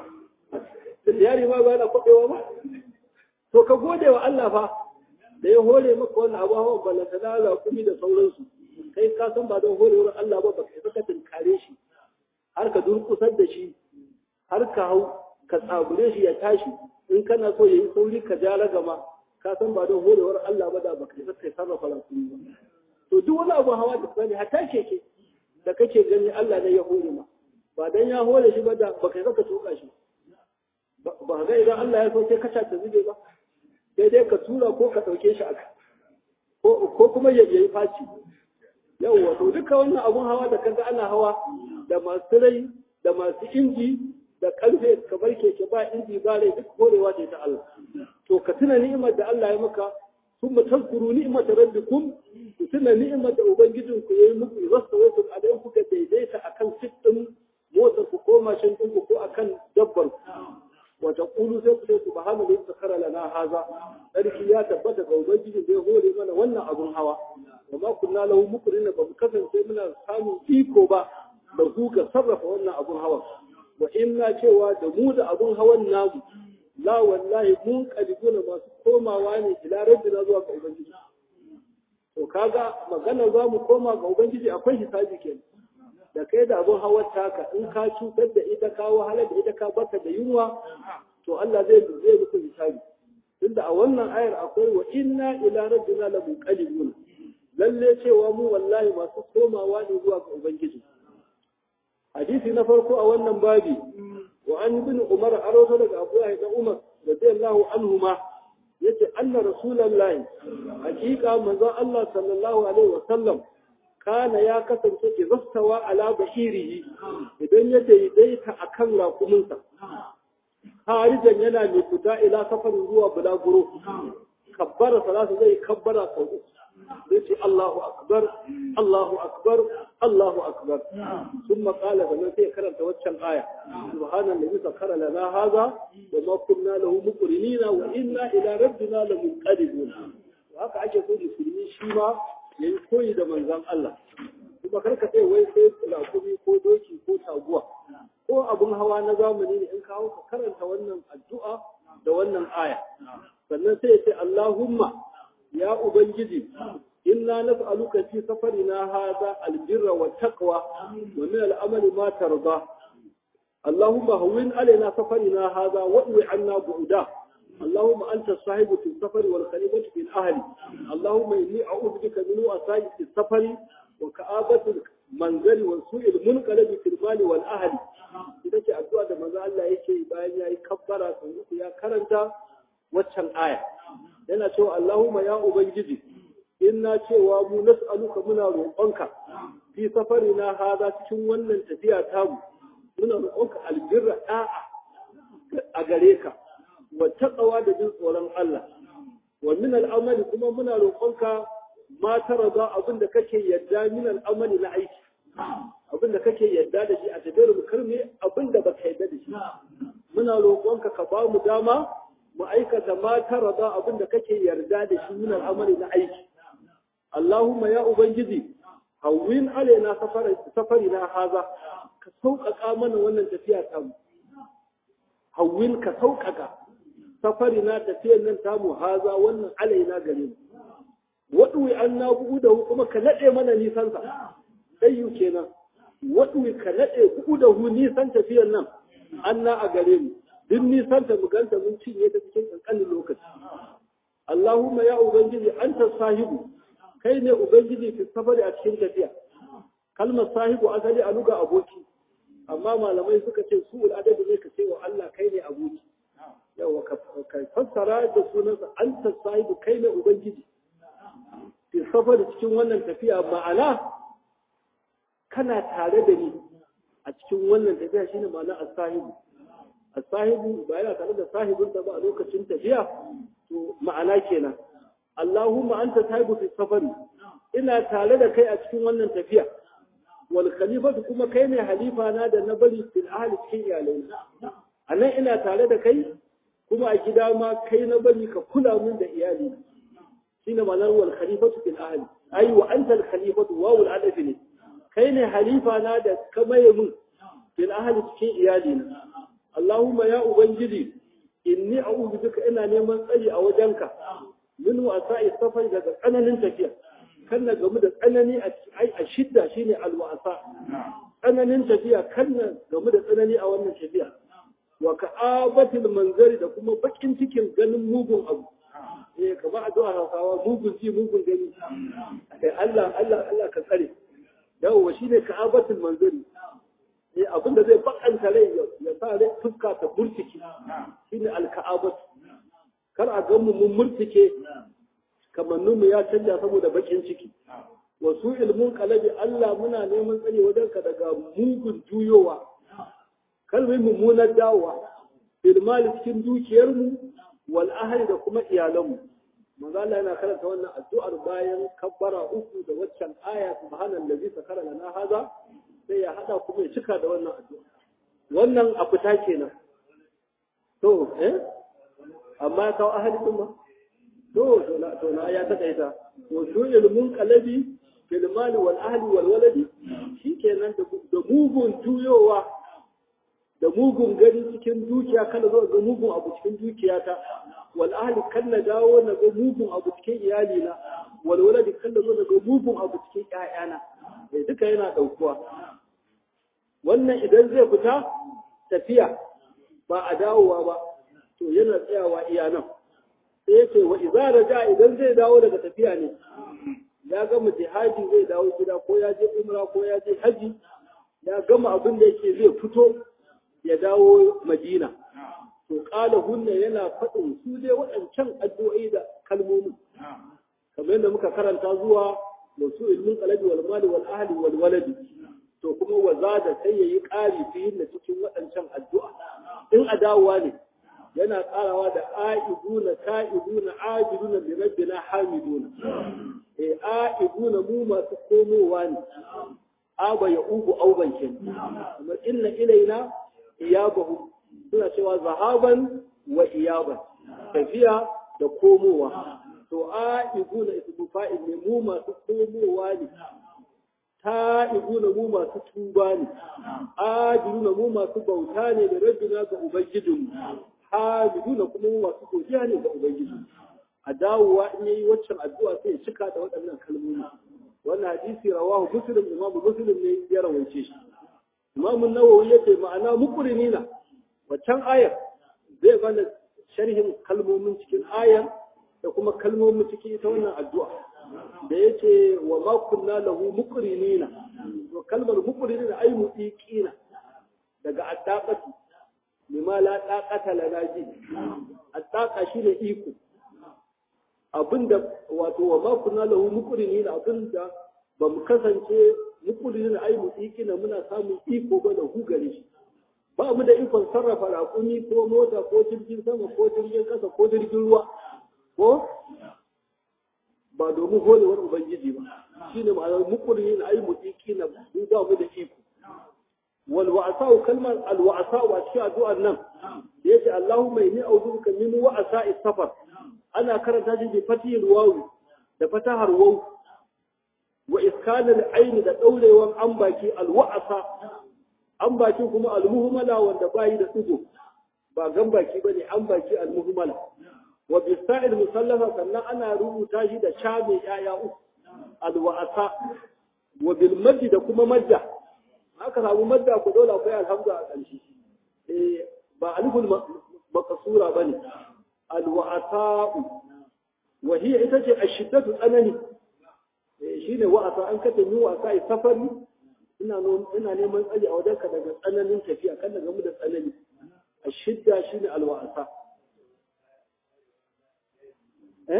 yari ma ba na kwabewa ba to ka gode wa Allah fa da ya hore maka wannan abu hawan balanta na zakumi da sauransu kai ka san ba don horewar Allah ba baka saka tinkare shi har ka durkusar da shi har ka hau ka tsabure shi ya tashi in kana so yayi sauri ka ja ragama ka san ba don horewar Allah ba da baka saka sarrafa rakumi ba to duk wani abu hawa da sani hatta keke da kake gani Allah ne ya hore ma ba dan ya hore shi ba da baka saka tuka shi ba ga idan Allah ya so sai ka ta zube ba sai dai ka tura ko ka dauke shi aka ko ko kuma ya yi faci yawwa to duka wannan abun hawa da kaga ana hawa da masu rai da masu inji da karfe kamar keke ba inji ba rai duk horewa ce ta Allah to ka tuna ni'imar da Allah ya maka ثم تذكروا نعمة ربكم وتنا نعمة أبنجدكم يمكم يغسطوكم عليكم كديديتا أكن ستم موتا كوما شنتم كو أكن دبر وتقولوا سيكون سبحانه الذي سخر لنا هذا ذلك يا تبتا أبنجد دي هو لمن ونا أبن هوا وما كنا له مكرنا بمكسن سيمنا سامي إيكو با لذوك صرف ونا أبن هوا وإنا شوى دمود أبن هوا النام la wallahi mun kalibuna masu komawa ne ila rabbina zuwa ga ubangiji to kaga magana za mu koma ga ubangiji akwai hisabi kenan da kai da abin hawar taka in ka cutar da ita ka wahalar da ita ka baka da yunwa to Allah zai zai muku hisabi tunda a wannan ayar akwai wa inna ila rabbina la munqalibun lalle cewa mu wallahi masu komawa ne zuwa ga ubangiji hadisi na farko a wannan babi wa an ibn umar aroto daga abu da umar radiyallahu anhuma yace anna rasulullahi hakika manzon Allah sallallahu alaihi wa sallam kana ya kasance izastawa ala bashirihi idan ya daidaita akan rakuminsa harijan yana mai fita ila safarin zuwa bulaguro kabbara salatu zai kabbara sau uku zai ce Allahu akbar Allahu akbar Allahu akbar sun makala da nan sai karanta waccan aya subhanan nabi sakara lana haza wa ma kunna lahu muqrinina wa inna ila rabbina lamunqalibun haka ake so musulmi shi ma yayi koyi da manzon Allah kuma karka sai wai sai lakumi ko doki ko taguwa ko abun hawa na zamani ne in kawo ka karanta wannan addu'a da wannan aya sannan sai ya ce Allahumma ya ubangiji inna nas'aluka fi safarina hadha albirra wa taqwa wa min al'amali ma tarda اللهم هون علينا سفرنا هذا واطوي عنا بعدا اللهم أنت الصاحب في السفر والخليفة في الأهل اللهم إني أعوذ بك من وسائل السفر وكآبة المنزل وسوء المنقلب في المال والأهل إذا كي أدعى ده ماذا الله يكي باين يا كبرة يا كرنتا وچن آية yana cewa Allahumma ya Ubangiji inna cewa mu nas'aluka muna roƙonka fi safarina hada cikin wannan tafiya tamu muna roƙonka albirra da'a a gare ka wa taqwa da jin tsoron Allah wa min al'amali kuma muna roƙonka ma tarada abin da kake yadda min al'amali na aiki abin da kake yadda da shi a tafiyar mu karme abin da baka yadda da shi muna roƙonka ka ba mu dama mu aikata ma tarada abin da kake yarda da shi min al'amali na aiki Allahumma ya ubangiji hawwin alaina safari na haza ka sauƙaƙa mana wannan tafiya tamu hawwin ka sauƙaƙa safari na tafiyar nan tamu haza wannan alaina gare mu waɗuwi an na bugu da kuma ka naɗe mana nisansa ɗayyu kenan waɗuwi ka naɗe bugu da hu nisan tafiyar nan an na a gare mu duk nisanta mu ganta mun cinye ta cikin ƙanƙanin lokaci Allahumma ya ubangiji anta sahibu kai ne ubangiji fi safari a cikin tafiya kalmar sahibu asali a luga aboki amma malamai suka ce su adabi ne ka ce wa Allah kai ne aboki yawa ka fassara da sunansa anta sahibu kai ne ubangiji fi safari cikin wannan tafiya ma'ana kana tare da ni a cikin wannan tafiya shine ma'ana as-sahibu as-sahibu ba yana tare da sahibinsa ba a lokacin tafiya to ma'ana kenan Allahumma anta sahibu fi safari ina tare da kai a cikin wannan tafiya wal khalifatu kuma kai ne halifa na da na bari fil ahli cikin iyalai anan ina tare da kai kuma a gida ma kai na bari ka kula min da iyali shine ma'anar wal khalifatu fil ahli ai wa anta al khalifatu wa wal adafi ne kai ne halifa na da ka maye min fil ahli cikin iyali na Allahumma ya ubangiji inni a'udhu bika ina neman tsari a wajenka min wasa'i safar daga tsananin tafiya kan na gamu da tsanani a shidda shine alwasa tsananin tafiya kan na gamu da tsanani a wannan tafiya wa ka'abatil manzari da kuma bakin cikin ganin mugun abu eh kamar addu'a Hausawa mugun ji mugun gani eh Allah Allah Allah ka tsare yawa shine ka'abatil manzari eh abin da zai bakanta rai ya sa rai fuska ta burtiki shine alka'abatu kar a gan mu mun murtike kamanninmu ya canja saboda bakin ciki wasu ilmun kalabi Allah muna neman tsare wajen ka daga mugun juyowa kalmai mummunar dawowa ilmali cikin dukiyarmu wal ahli da kuma iyalanmu manzo Allah yana karanta wannan addu'ar bayan kabbara uku da waccan aya subhanallazi sakara lana haza sai ya hada kuma ya cika da wannan addu'a wannan a fita kenan to eh amma ya kawo ahali ɗin ba to to na ya taƙaita to su ilmun kalabi fil mali wal ahli wal waladi shikenan da mugun tuyowa da mugun gani cikin dukiya kada zo ga mugun abu cikin dukiyata wal ahli kan na dawo na ga mugun abu cikin iyalina walwala da kan da zo daga mugun abu cikin ƴaƴana eh duka yana ɗaukuwa wannan idan zai fita tafiya ba a dawowa ba to yana tsayawa iya nan sai yace wa idza raja idan zai dawo daga tafiya ne ya gama jihadi zai dawo gida ko ya je umra ko ya je haji ya gama abin da yake zai fito ya dawo madina to kala hunna yana faɗin su dai waɗancan addu'o'i da kalmomi kamar yadda muka karanta zuwa wasu ilmin qalabi wal mali wal ahli wal waladi to kuma wazada sai yayi ƙari fi na cikin waɗancan addu'a in a dawowa ne yana ƙarawa da a'iduna ta'iduna ajiduna bi rabbina hamiduna eh a'iduna mu masu komowa ne aba ya ugu auban kin kamar inna ilaina iyabahu suna cewa zahaban wa iyaban tafiya da komowa to a'iduna ismu fa'il ne mu masu komowa ne ta'iduna mu masu tuba ne ajiduna mu masu bauta ne da rabbina ga ubangijinmu hamiduna kuma mu masu godiya ne ga ubangiji a dawowa in yayi waccan addu'a sai ya cika da waɗannan kalmomi wannan hadisi rawahu muslim imam muslim ne ya rawaice shi imam an-nawawi yace ma'ana muqrinina waccan ayar zai bana sharhin kalmomin cikin ayar da kuma kalmomin cikin ita wannan addu'a da yace wa ma kunna lahu muqrinina to kalmar muqrinina ay mutiqina daga addaqatu lima la taqata lana ji attaqa shine iko abinda wato wa ma kunna lahu muqrinin abinda ba mu kasance muqrinin ai mu na muna samun iko ba da hu gare shi ba mu da ikon sarrafa raƙumi ko mota ko jirgin sama ko jirgin kasa ko jirgin ruwa ko ba domin holewar ubangiji ba shine ma'anar muqrinin ai mu na mu ba mu da iko والوعساء كلمة الوعساء وأشياء دعاء النم يأتي اللهم إني أعوذ من وعساء السفر أنا كرت هذه بفتح الواو بفتح الواو وإسكان العين ده دولة وان أنباكي الوعساء أنباكي كما المهملة وان دباي ده تدو ba gambaki bane an baki almuhmala wa bisa'il musallafa sannan ana rubuta shi da cha mai yaya uku alwa'asa wa bil maddi da kuma madda aka samu madda ku dole akwai alhamza a ƙarshe eh ba aliful maqsura bane alwa'ata'u wa hiya ita ce ashiddatu tsanani eh shine wa'ata an kace ni wa'ata ai safari ina ina neman tsayi a wajenka daga tsananin tafiya kan daga mu da tsanani ashidda shine alwa'ata eh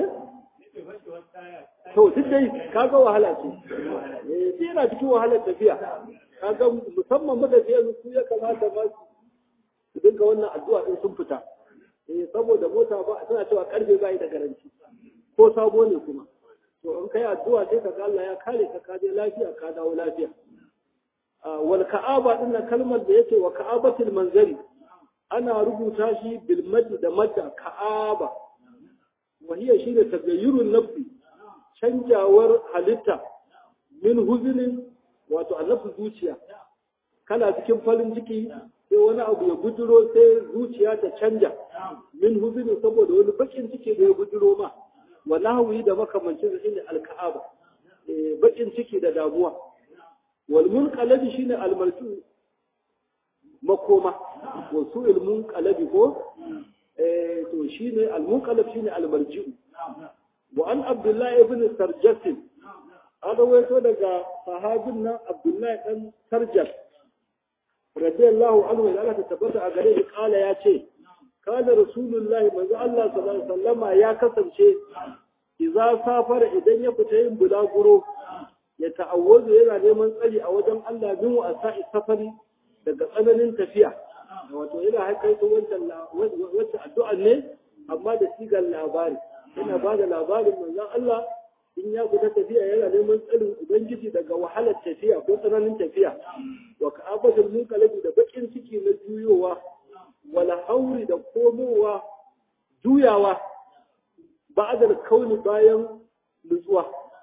to duk dai kaga wahala ce eh yana cikin wahalar tafiya kaga musamman matafiya su ya kamata ba su dinga wannan addu'a din sun fita eh saboda mota ba tana cewa karfe bai da garanti ko sabo ne kuma to in kai addu'a sai ka ga Allah ya kare ka ka je lafiya ka dawo lafiya wal ka'aba din nan kalmar da yake wa ka'abatul manzari ana rubuta shi bil mad da madda ka'aba wa hiya shi da tagayyurun nafsi canjawar halitta min huzinin wato annafsu zuciya kana cikin farin ciki sai wani abu ya buduro sai zuciya ta canja min huzini saboda wani bakin ciki da ya buduro ma wa nahwi da makamancin sa shine alka'aba eh bakin ciki da damuwa wal munqalabi shine almarju makoma wa su'il munqalabi ko eh to shine almunqalab shine almarji'u wa an abdullahi ibn sarjasin an rawaito daga sahabin nan Abdullahi dan Sarjar radiyallahu anhu da Allah ta tabbata a gare shi kala ya ce kana rasulullahi manzo Allah sallallahu alaihi wasallama ya kasance idza safara idan ya fita yin bulaguro ya ta'awwazu yana neman tsari a wajen Allah min wa asa'i safari daga tsananin tafiya wato yana haikaito wancan wacce addu'a ne amma da sigar labari yana ba da labarin manzon Allah in ya fita tafiya yana neman tsarin ubangiji daga wahalar tafiya ko tsananin tafiya wa ka'abatul munqalabi da bakin ciki na juyowa wala hauri da komowa juyawa ba'da kauni bayan nutsuwa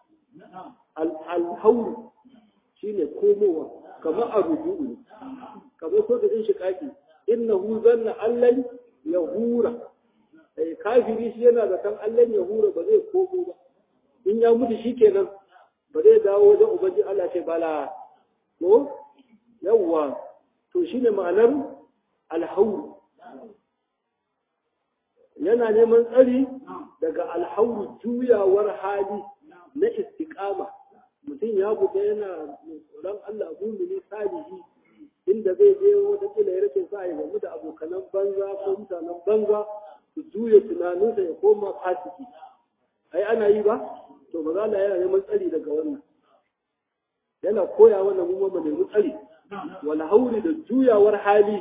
al-hauri shine komowa kamar a rubu'u kamar so da shi kaki innahu zanna allan yahura eh kafiri shi yana da kan allan yahura ba zai komo ba in ya mutu shikenan ba zai dawo wajen ubangi Allah ce bala ko yawwa to shine ma'anar alhauru yana neman tsari daga alhauru juyawar hali na istiqama mutum ya fita yana tsoron Allah mumini salihi inda zai je wata kila ya rake sa ya gamu da abokanan banza ko mutanen banza su juya tunaninsa ya koma fasiki ai ana yi ba to ba za yana neman tsari daga wannan yana koya wannan mu mu nemi tsari wala hauri da juyawar hali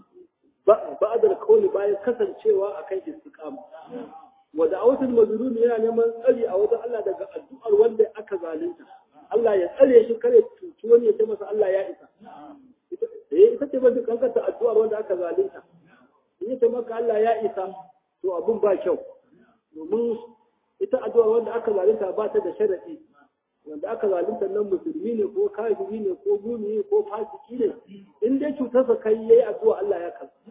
ba'da kauli bayan kasancewa akan istiqama wa da'awatul mazlum yana neman tsari a wajen Allah daga addu'ar wanda aka zalunta Allah ya tsare shi kare cuci wani ya ce masa Allah ya isa eh ita ce ba kankanta addu'ar wanda aka zalunta in ya ce maka Allah ya isa to abun ba kyau domin ita addu'ar wanda aka zalunta ba ta da sharadi wanda aka zalunta nan musulmi ne ko kafiri ne ko gumi ko fasiki ne in dai cutarsa kai yayi addu'a Allah ya karɓa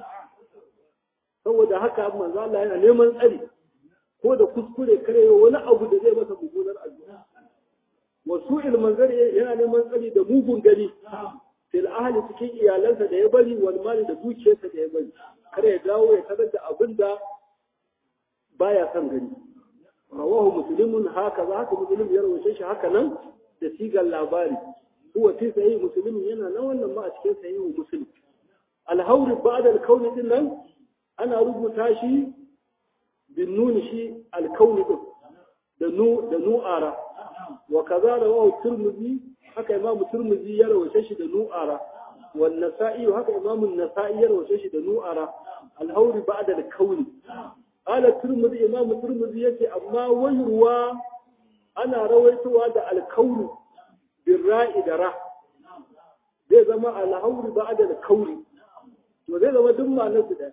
saboda haka manzo Allah yana neman tsari ko da kuskure kare wani abu da zai masa mummunar addu'a wasu ilmanzari yana neman tsari da mugun gani fil ahli cikin iyalansa da ya bari wal mali da dukiyarsa da ya bari kare ya dawo ya tarar da abin da baya son gani rawahu muslimun haka za haka muslim ya rawace shi haka nan da sigar labari huwa fi sahih muslim yana nan wannan ma a cikin sahih muslim al-hawr ba'da al-kawn din nan ana rubuta shi bin nun shi al-kawn din da nu da nu'ara wa kaza rawahu tirmidhi haka imamu tirmidhi ya rawace shi da nu'ara wan nasa'i haka imamu an-nasa'i ya rawace shi da nu'ara al-hawr ba'da al-kawn ala turmuzi imamu turmuzi yake amma wayarwa ana rawaitowa da alkauri bin ra'i da ra zai zama alhauri ba da alkauri to zai zama duk ma'anar su da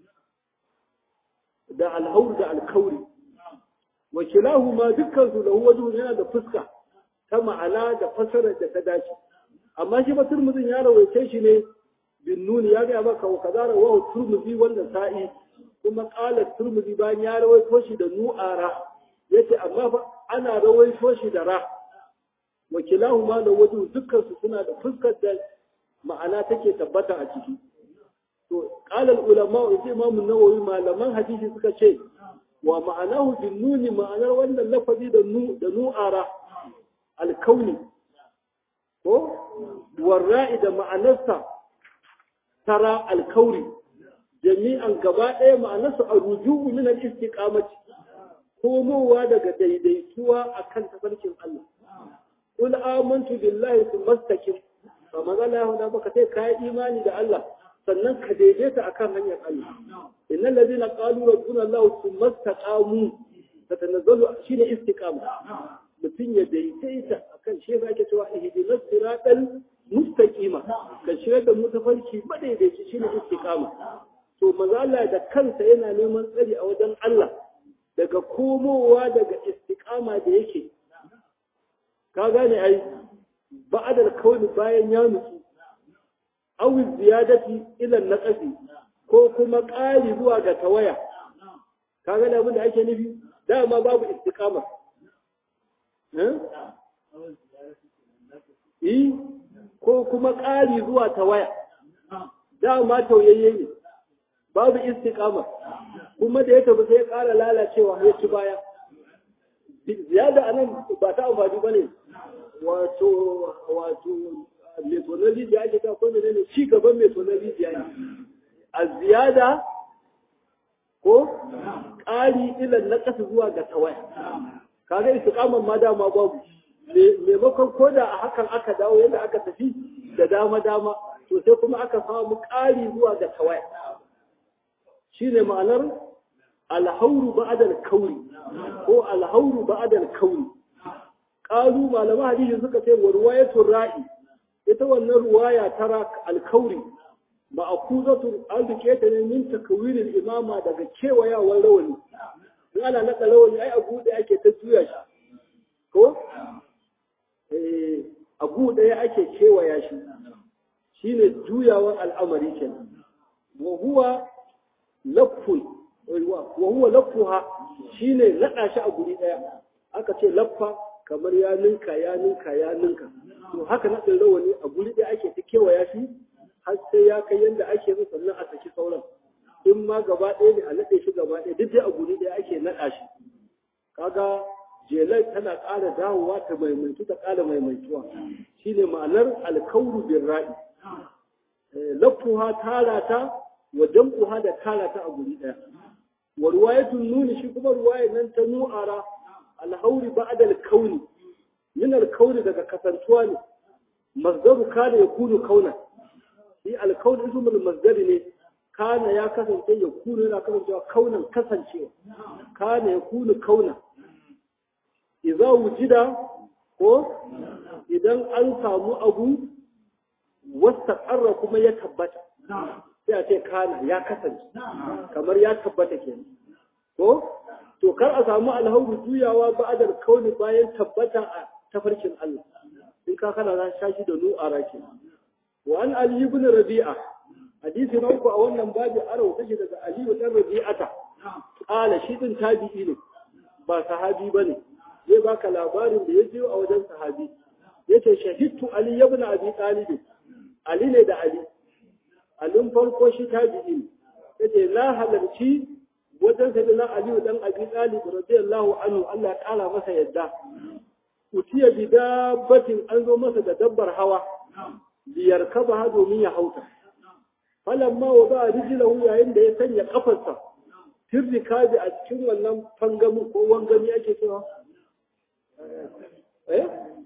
da alhauri da alkauri wa kilahu ma dukkan su lahu wajhu yana da fuska ta ma'ana da fasarar da ta dace amma shi ba turmuzin ya rawaice shi ne bin nuni ya ga maka wa kaza rawahu turmuzi wanda sa'i kuma ƙala turmudi bayan ya rawaito shi da nu'ara yace amma fa ana rawaito shi da ra wakilahu ma da wajen dukkan su suna da fuskar da ma'ana take tabbata a ciki to qala al ulama yace imam an-nawawi malaman hadisi suka ce wa ma'anahu bin nuni ma'anar wannan lafazi da nu da nu'ara al-kauni ko warra'i da ma'anarsa tara al-kauri jami'an gaba ɗaya ma'anarsa a ruju'u min al-istiqamati komowa daga daidaituwa akan tafarkin Allah qul amantu billahi thumma istaqim fa magana ya baka sai kai imani da Allah sannan ka daidaita akan hanyar Allah innal ladina qalu rabbuna Allah thumma istaqamu tatanazzalu shine istiqama mutum ya daidaita akan shi yake cewa ihdinas siratal mustaqima ka shirya da mu tafarki madaidaici shine istiqama to mazala da kansa yana neman tsari a wajen Allah daga komowa daga istiqama da yake ka gane ai ba'adar kauni bayan ya nutsu awi ziyadati ila naqasi ko kuma ƙari zuwa ga tawaya ka gane abin da ake nufi dama babu istiqama eh ko kuma ƙari zuwa tawaya dama tauyayye ne babu istiqama kuma da ya tafi sai ya ƙara lalacewa ya ci baya ziyada anan ba ta amfani bane wato wato metonali da ake ta kuma ne ci gaban metonali da ne a ziyada ko ƙari ilan na ƙasa zuwa ga tawaya kaga istiqaman ma dama babu maimakon ko da a hakan aka dawo yadda aka tafi da dama dama to sai kuma aka samu ƙari zuwa ga tawaya shine ma'anar alhauru ba'da kauri ko alhauru ba'da kauri qalu malama hadisi suka ce wa ruwayatul ra'i ita wannan ruwaya tara alkauri ma'khuzatu al-diketa ne min takwiril imama daga kewayawar rawani in ana naka rawani ai abu da ake ta juya shi ko eh abu da ake kewaya shi shine juyawan al'amari kenan wa huwa lafun wa huwa lafuha shine nada shi a guri daya aka ce laffa kamar ya ninka ya ninka ya ninka to haka naɗin rawani a guri ɗaya ake ta kewaya shi har sai ya kai yadda ake so sannan a saki sauran in ma gaba ɗaya ne a naɗe shi gaba ɗaya duk dai a guri ɗaya ake naɗa shi kaga jelar tana ƙara dawowa ta maimaitu ta ƙara maimaituwa shine ma'anar alkauru bin ra'i lafuha tara ta wa jam'uha da tara ta a guri ɗaya wa ruwayatun nuni shi kuma ruwayar nan ta nu'ara alhauri ba'da alkauni min alkauni daga kasantuwa ne masdaru kana yakunu kauna shi alkauni ismul masdari ne kana ya kasance ya kunu yana kasancewa kaunan kasancewa kana ya kunu kauna idza wujida ko idan an samu abu wastaqarra kuma ya tabbata sai a ce kana ya kasance kamar ya tabbata kenan ko to kar a samu alhauru juyawa ba'adar kauni bayan tabbata a tafarkin Allah in ka kana za shashi da nu'ara ke wa an ali ibn rabi'a hadisi na uku a wannan babu arau take daga ali ibn rabi'ata qala shi din tabi'i ne ba sahabi bane zai baka labarin da ya je a wajen sahabi yace shahidtu ali ibn abi talib ali ne da ali alin farko shi tabi'i ne yace na halarci wajen sai na Ali dan Abi Talib radiyallahu anhu Allah ya kara masa yadda utiya bi dabbatin an zo masa da dabbar hawa biyar kaba domin ya hauta falamma wada rijlahu yayin da ya sanya kafarsa tirrikabi a cikin wannan fangamin ko wangami ake cewa eh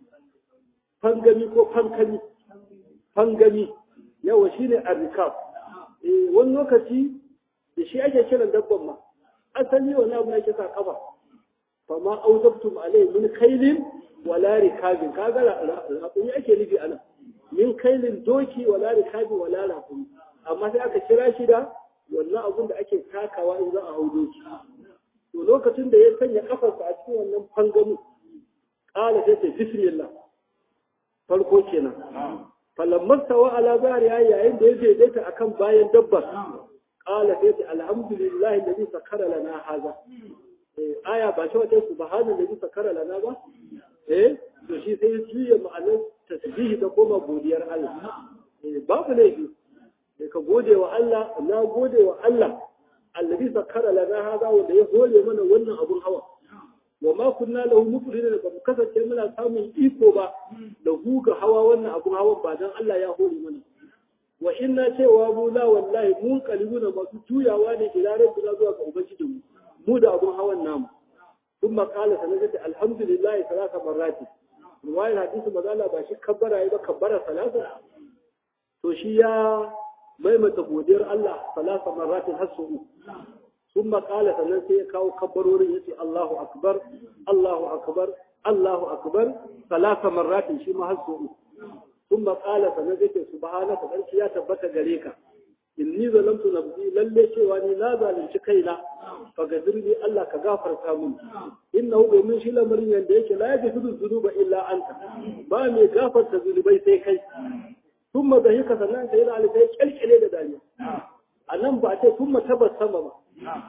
fangami ko fankami fangami yawa shine arrikab eh wani lokaci da shi ake kiran dabban ma asali wani abu ake sa kafa fa ma auzabtum alai min kailin wala rikabin kaga raƙumi ake nufi anan min kailin doki wala rikabin wala raƙumi amma sai aka kira shi da wannan abun da ake takawa in za a hau doki to lokacin da ya sanya kafarsa a cikin wannan fangamu ƙala sai ce bismillah farko kenan falamma tawa ala zariya yayin da ya daidaita akan bayan dabbar qala sai ce alhamdulillahi alladhi sakara lana haza eh aya ba ce wata subhanallahi alladhi sakara lana ba eh to shi sai juya ma'anar tasbihi ta koma godiyar Allah eh babu laifi sai ka gode wa Allah na gode wa Allah alladhi sakara lana haza wanda ya hore mana wannan abun hawa wa ma kunna lahu muqrinin ba mu kasance muna samun iko ba da huga hawa wannan abun hawan ba dan Allah ya hore mana wa inna cewa mu la wallahi mun kalibuna masu juyawa ne ila rabbina zuwa ga ubangiji mu mu da abun hawan namu ثم قال سنجد الحمد لله ثلاث مرات رواية حديث مزالة باشي كبر أيضا كبر ثلاثة to shi ya maimaita godiyar Allah salasa marratin hasu ثم قال sannan sai ya kawo kabbarorin yace Allahu akbar Allahu akbar Allahu akbar salasa marratin shi ma hasu ثم قال sannan yake subhanaka sarki ya tabbata gare ka inni zalamtu nafsi lalle cewa ni na zalunci kaina fa gadirni Allah ka gafarta mun innahu domin shi lamarin yanda yake la yaghfiru dhunuba illa anta ba mai gafarta zunubai sai kai thumma dahika sannan sai da alkai kalkale da dariya anan ba a ce thumma tabassama ba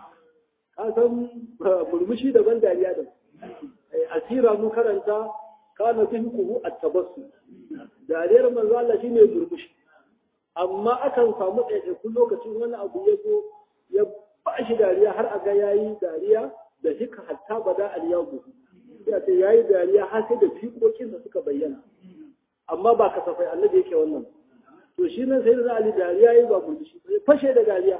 ka san murmushi daban dariya da asira mun karanta kana tuhikuhu at-tabassum dariyar manzo Allah shine murmushi amma akan samu ɗaiɗaikun lokacin wani abu ya zo ya ba shi dariya har a ga yayi dariya da hika hatta bada al-yabu ya ce yayi dariya har sai da fiƙoƙin da suka bayyana amma ba kasafai annabi yake wannan to shi nan sai da Ali dariya yayi ba murmushi sai fashe da dariya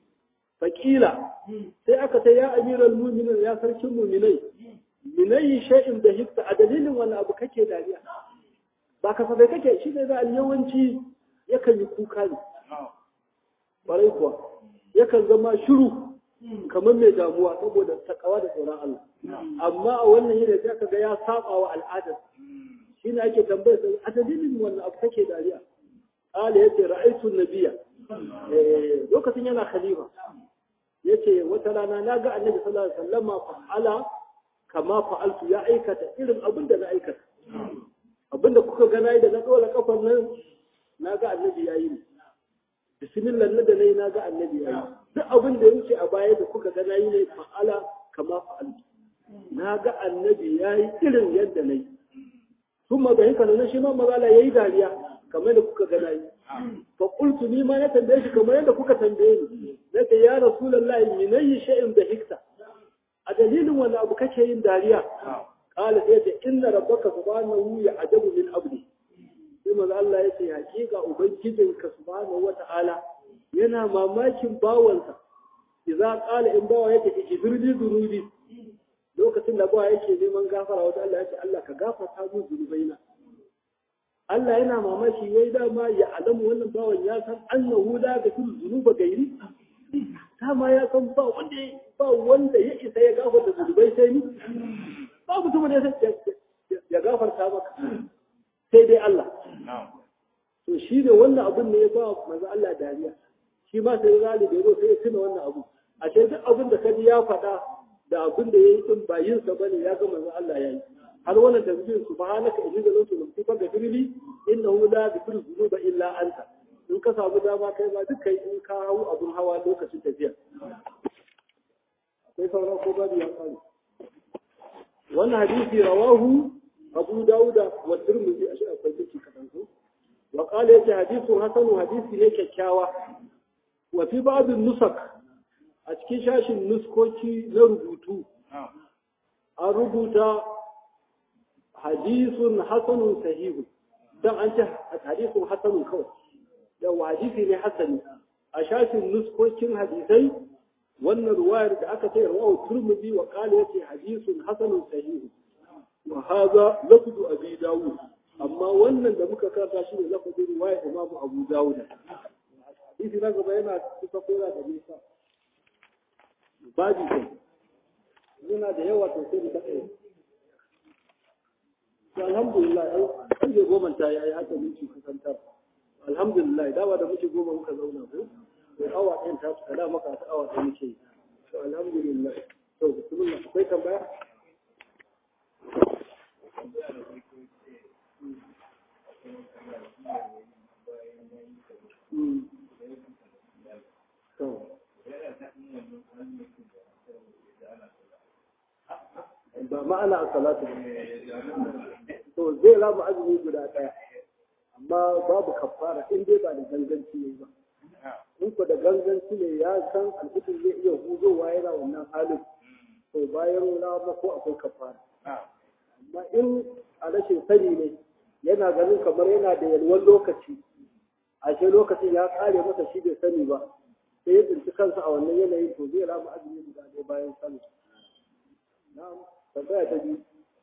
fakila sai aka ce ya amiral mu'minin ya sarkin mu'minai minayi shay'in da hikta a dalilin wani abu kake dariya ba kasafai kake shi ne da yawanci yakan yi kuka ne ƙwarai kuwa yakan zama shiru kamar mai damuwa saboda takawa da tsoron Allah amma a wannan yadda sai aka ga ya saba wa al'adar shi ne ake tambayar sai a dalilin wannan abu kake dariya ƙala yace ra'aytu nabiyya lokacin yana khalifa yace wata rana na ga annabi sallallahu alaihi wasallama fa'ala kama fa'altu ya aikata irin abin da na aikata abin da kuka ga nayi da na dora kafar nan na ga annabi ya yi ne bismillah na da nayi na ga annabi ya yi duk abin da ya wuce a baya da kuka ga nayi ne fa'ala kama fa'altu na ga annabi ya yi irin yadda na yi sun magayin ka na shi ma mazala ya yi dariya kamar da kuka gana yi fa qultu ni ma na tambaye shi kamar yadda kuka tambaye ni nace ya rasulullahi min ayi shay'in da hikta a dalilin wani abu kake yin dariya qala sai ce inna rabbaka subhanahu ya'jabu min abdi sai manzo Allah yace hakika ubangijinka subhanahu wata'ala yana mamakin bawansa idza qala in bawa yake ijbirli dunubi lokacin da bawa yake neman gafara wata Allah yace Allah ka gafarta mu zunubaina Allah yana mamaki wai dama ya alamu wannan bawan ya san annahu la gafiru zunuba gairi dama ya san ba wanda ba wanda ya isa ya gafarta zunubai sai ni ba mutum ne ya gafarta maka sai dai Allah to shi ne wannan abun ne ya ba manzo Allah dariya shi ma sai zali da yazo sai ya tuna wannan abu a ce duk abin da kaji ya faɗa da abin da yayi din ba yin sa bane ya ga manzo Allah yayi har wannan tasbih subhanaka inni zalamtu nafsi fa ghfirli innahu la yaghfiru dhunuba illa anta in ka samu dama kai ma duk kai in ka hau abun hawa lokacin tafiya akwai sauran ko babu ya kare wannan hadisi rawahu abu dauda wa tirmidhi a shi akwai ciki kadan ko wa qala yace hadithu hasanu hadisi ne kyakkyawa wa fi ba'd nusak a cikin shashin nuskoki na rubutu an rubuta hadisun hasanun sahihu dan an ce hadisun hasanun kawai yawa hadisi ne hasani a shashin nuskokin hadisai wannan ruwayar da aka ce rawahu turmudi wa qala yace hadisun hasanun sahihu wa hadha lafzu abi dawud amma wannan da muka karanta shi ne lafzin ruwayar imamu abu dawud hadisi na gaba yana kusa kora da nisa babi kai yana da yawa to sai da kai to alhamdulillah ai kan je goma ta yayi haka miki kusantar alhamdulillah dawa da muke goma muka zauna ko to awa ɗin ta kada maka ta awa ta muke to alhamdulillah to bismillah akwai tambaya ba ma'ana a salatu to zai raba azumi guda ɗaya amma babu kafara in dai ba da ganganci ne ba in ko da ganganci ne ya san alfitin zai iya huzowa yana wannan halin to bayan rama ko akwai kafara amma in a rashin sani ne yana ganin kamar yana da yalwan lokaci ashe lokacin ya kare masa shi bai sani ba sai ya tsinci kansa a wannan yanayin to zai rama azumi guda ɗaya bayan sallah na'am tambaya ta biyu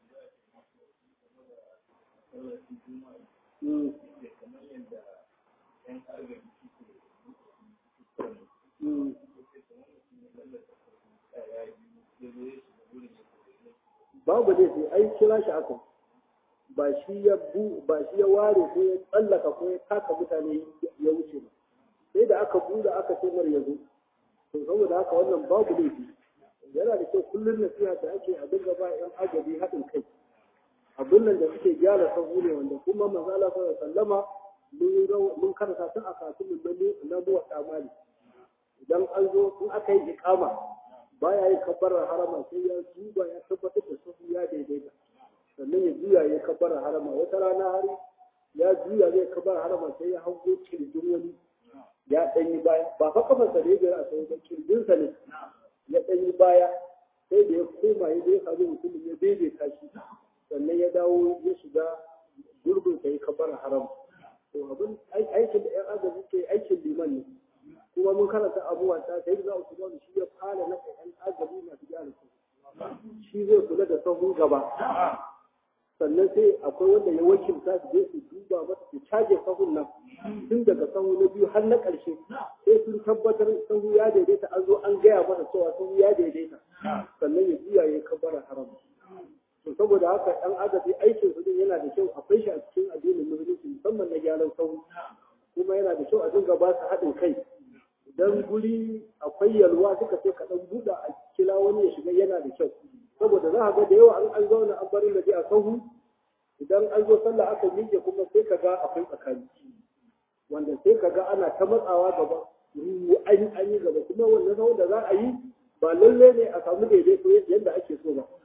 babu ne sai ai kira shi aka ba shi ya bu ba shi ya ware ko ya tsallaka ko ya taka mutane ya wuce ba sai da aka buɗe aka ce mar yazo to saboda haka wannan babu laifi yana da kyau kullum nasiha da ake a dinga ba yan agabi haɗin kai abin nan da suke gyara sahu ne wanda kuma manzo Allah sallallahu alaihi wasallama mun karanta tun a kafin na buwa tsamani idan an zo in aka yi iqama baya yi kabbarar harama sai ya duba ya tabbatar da sahu ya daidaita sannan ya juya ya kabbarar harama wata rana har ya juya zai kabbarar harama sai ya hango kirjin wani ya ɗanyi baya ba fa kafarsa da ya biyar a sau ba kirjinsa ne ya ɗanyi baya sai da ya koma ya zai samu mutumin ya daidaita shi sannan ya dawo ya shiga gurbin sai kabbarar harama to abin aikin da ƴan agaji ke aikin liman ne kuma mun karanta abubuwa ta sai za su ba shi ya fara na ƴan agaji masu gyara su shi zai kula da sahun gaba sannan sai akwai wanda ya wakilta su je su duba masa su caje sahun nan tun daga sahu na biyu har na ƙarshe sai sun tabbatar sahu ya daidaita an zo an gaya masa cewa sahu ya daidaita sannan ya juya ya kabbara haram to saboda haka ɗan agaji aikin su din yana da kyau akwai shi a cikin addinin musulunci musamman na gyaran sahu kuma yana da kyau a dinga ba su haɗin kai idan guri akwai yalwa suka ce kaɗan buɗa a kila wani ya shiga yana da kyau saboda za a ga da yawa an an zauna an bari da a sahu idan an zo sallah aka miƙe kuma sai ka ga akwai tsakani wanda sai ka ga ana ta matsawa gaba an an yi gaba kuma wannan sahun da za a yi ba lalle ne a samu daidaito yadda ake so ba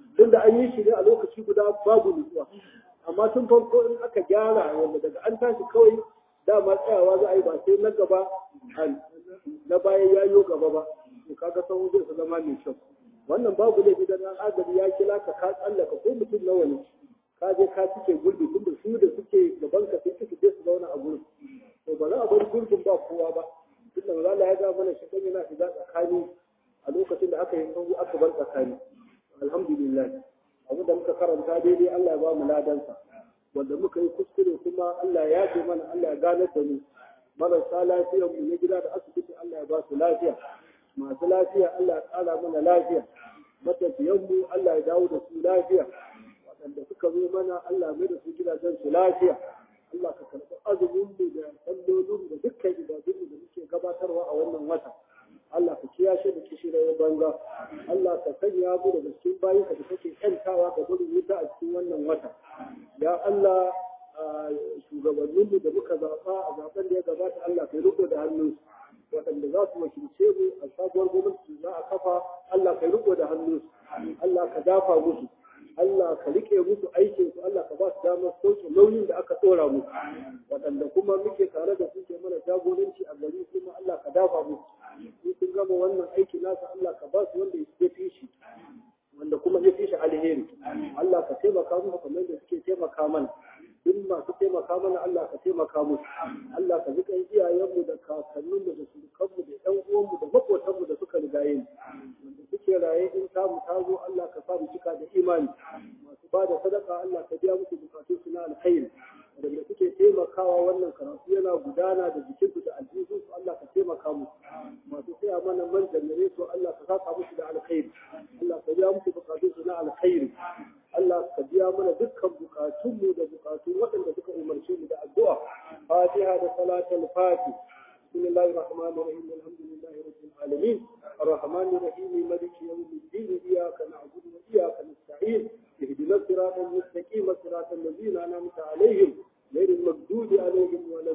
tunda an yi shi ne a lokaci guda babu nutsuwa amma tun farko in aka gyara wanda daga an tashi kawai dama tsayawa za a yi ba sai na gaba na bayan ya yi gaba ba to kaga sahu zai su zama mai kyau wannan babu laifi da nan agaji ya kila ka ka tsallaka ko mutum nawa ne ka je ka cike gurbi tunda su da suke gaban ka sai suke je su zauna a gurin to ba za a bar gurbin ba kowa ba tunda maza ya ga mana shi dan yana shiga tsakani a lokacin da aka yi sahu aka bar tsakani alhamdulillah abu da muka karanta daidai Allah ya ba mu ladansa wanda muka yi kuskure kuma Allah ya ce mana Allah ya ganar da mu marasa lafiyar mu na gida da asibiti Allah ya ba su lafiya masu lafiya Allah ya ƙara mana lafiya matafiyan mu Allah ya dawo da su lafiya waɗanda suka zo mana Allah mai da su gidajen su lafiya Allah ka karɓi azumin mu da sallolin da dukkan ibadun da muke gabatarwa a wannan wata Allah ka kiyashe da kishirar banza Allah ka sanya mu daga cikin bayin ka da kake kyantawa ga gudun wuta a cikin wannan wata ya Allah shugabanninmu da muka zaɓa a zaben da ya gabata Allah ka riko da hannunsu waɗanda za su wakilce mu a sabuwar gwamnati za a kafa Allah ka riko da hannunsu Allah ka dafa musu Allah ka rike musu aikin su Allah ka ba su damar sauke nauyin da aka tsora musu waɗanda kuma muke tare da su ke mana jagoranci a gari kuma Allah ka dafa musu in sun gama wannan aiki nasa Allah ka ba su wanda ya fi shi wanda kuma ya fi shi alheri Allah ka taimaka musu kamar da suke taimaka mana duk masu taimaka mana Allah ka taimaka musu Allah ka ji kan iyayenmu da kakanninmu da surukanmu da ƴan uwanmu da maƙotanmu da suka rigaye mu wanda suke raye in samu ta zo Allah ka sa mu cika da imani masu ba da sadaka Allah ka biya musu bukatun su na alkhairi wanda suke taimakawa wannan karatu yana gudana da jikinsu da aljihunsu Allah ka taimaka musu masu saya mana man jannare su Allah ka saka musu da alkhairi Allah ka biya musu bukatun su na alkhairi Allah ka biya mana dukkan bukatunmu da bukatun waɗanda suka umarce mu da addu'a Fatiha da salatul Fati بسم الله الرحمن الرحيم الحمد لله رب العالمين الرحمن الرحيم مالك يوم الدين إياك نعبد وإياك نستعين اهدنا الصراط المستقيم صراط الذين أنعمت عليهم غير المغضوب عليهم ولا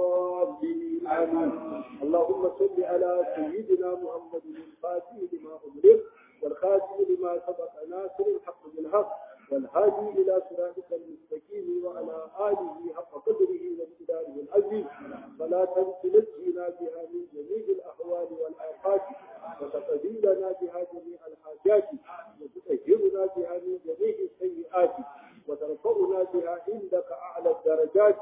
الضالين آمين اللهم صل على سيدنا محمد الفاتح لما أغلق والخاتم لما سبق ناصر الحق بالحق والهادي إلى صراطك المستقيم وعلى آله حق قدره ومقداره العظيم صلاة تنجينا بها من جميع الأهوال والآفات وتقضي لنا بها جميع الحاجات وتطهرنا بها من جميع السيئات وترفعنا بها عندك أعلى الدرجات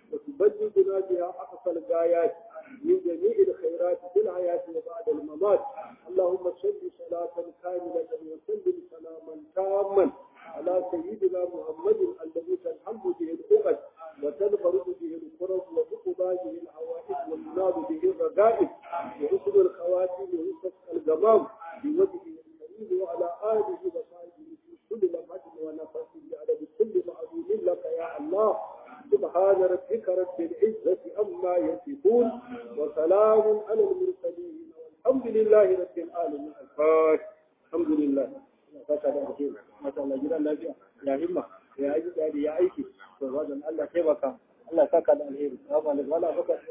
وتبلغنا بها أقصى الغايات من جميع الخيرات في الحياة وبعد الممات اللهم صل صلاة كاملة وسلم سلاما تاما على سيدنا محمد الذي تنحل به العقد وتنفرد به الكرب وتقضى به الحوائج والنار به الرقائب وحسن الخواتم ويسفك الجمام بوجهه الكريم وعلى آله وصحبه في كل لمحة ونفس بعدد كل معلوم لك يا الله سبحان ربك رب العزة أما يصفون وسلام على المرسلين والحمد لله رب العالمين الفاتح الحمد لله fata da alheri mata Allah gidan lafiya ya himma ya aiki ya aiki to wajen Allah taimaka Allah saka da alheri assalamu alaikum wala baka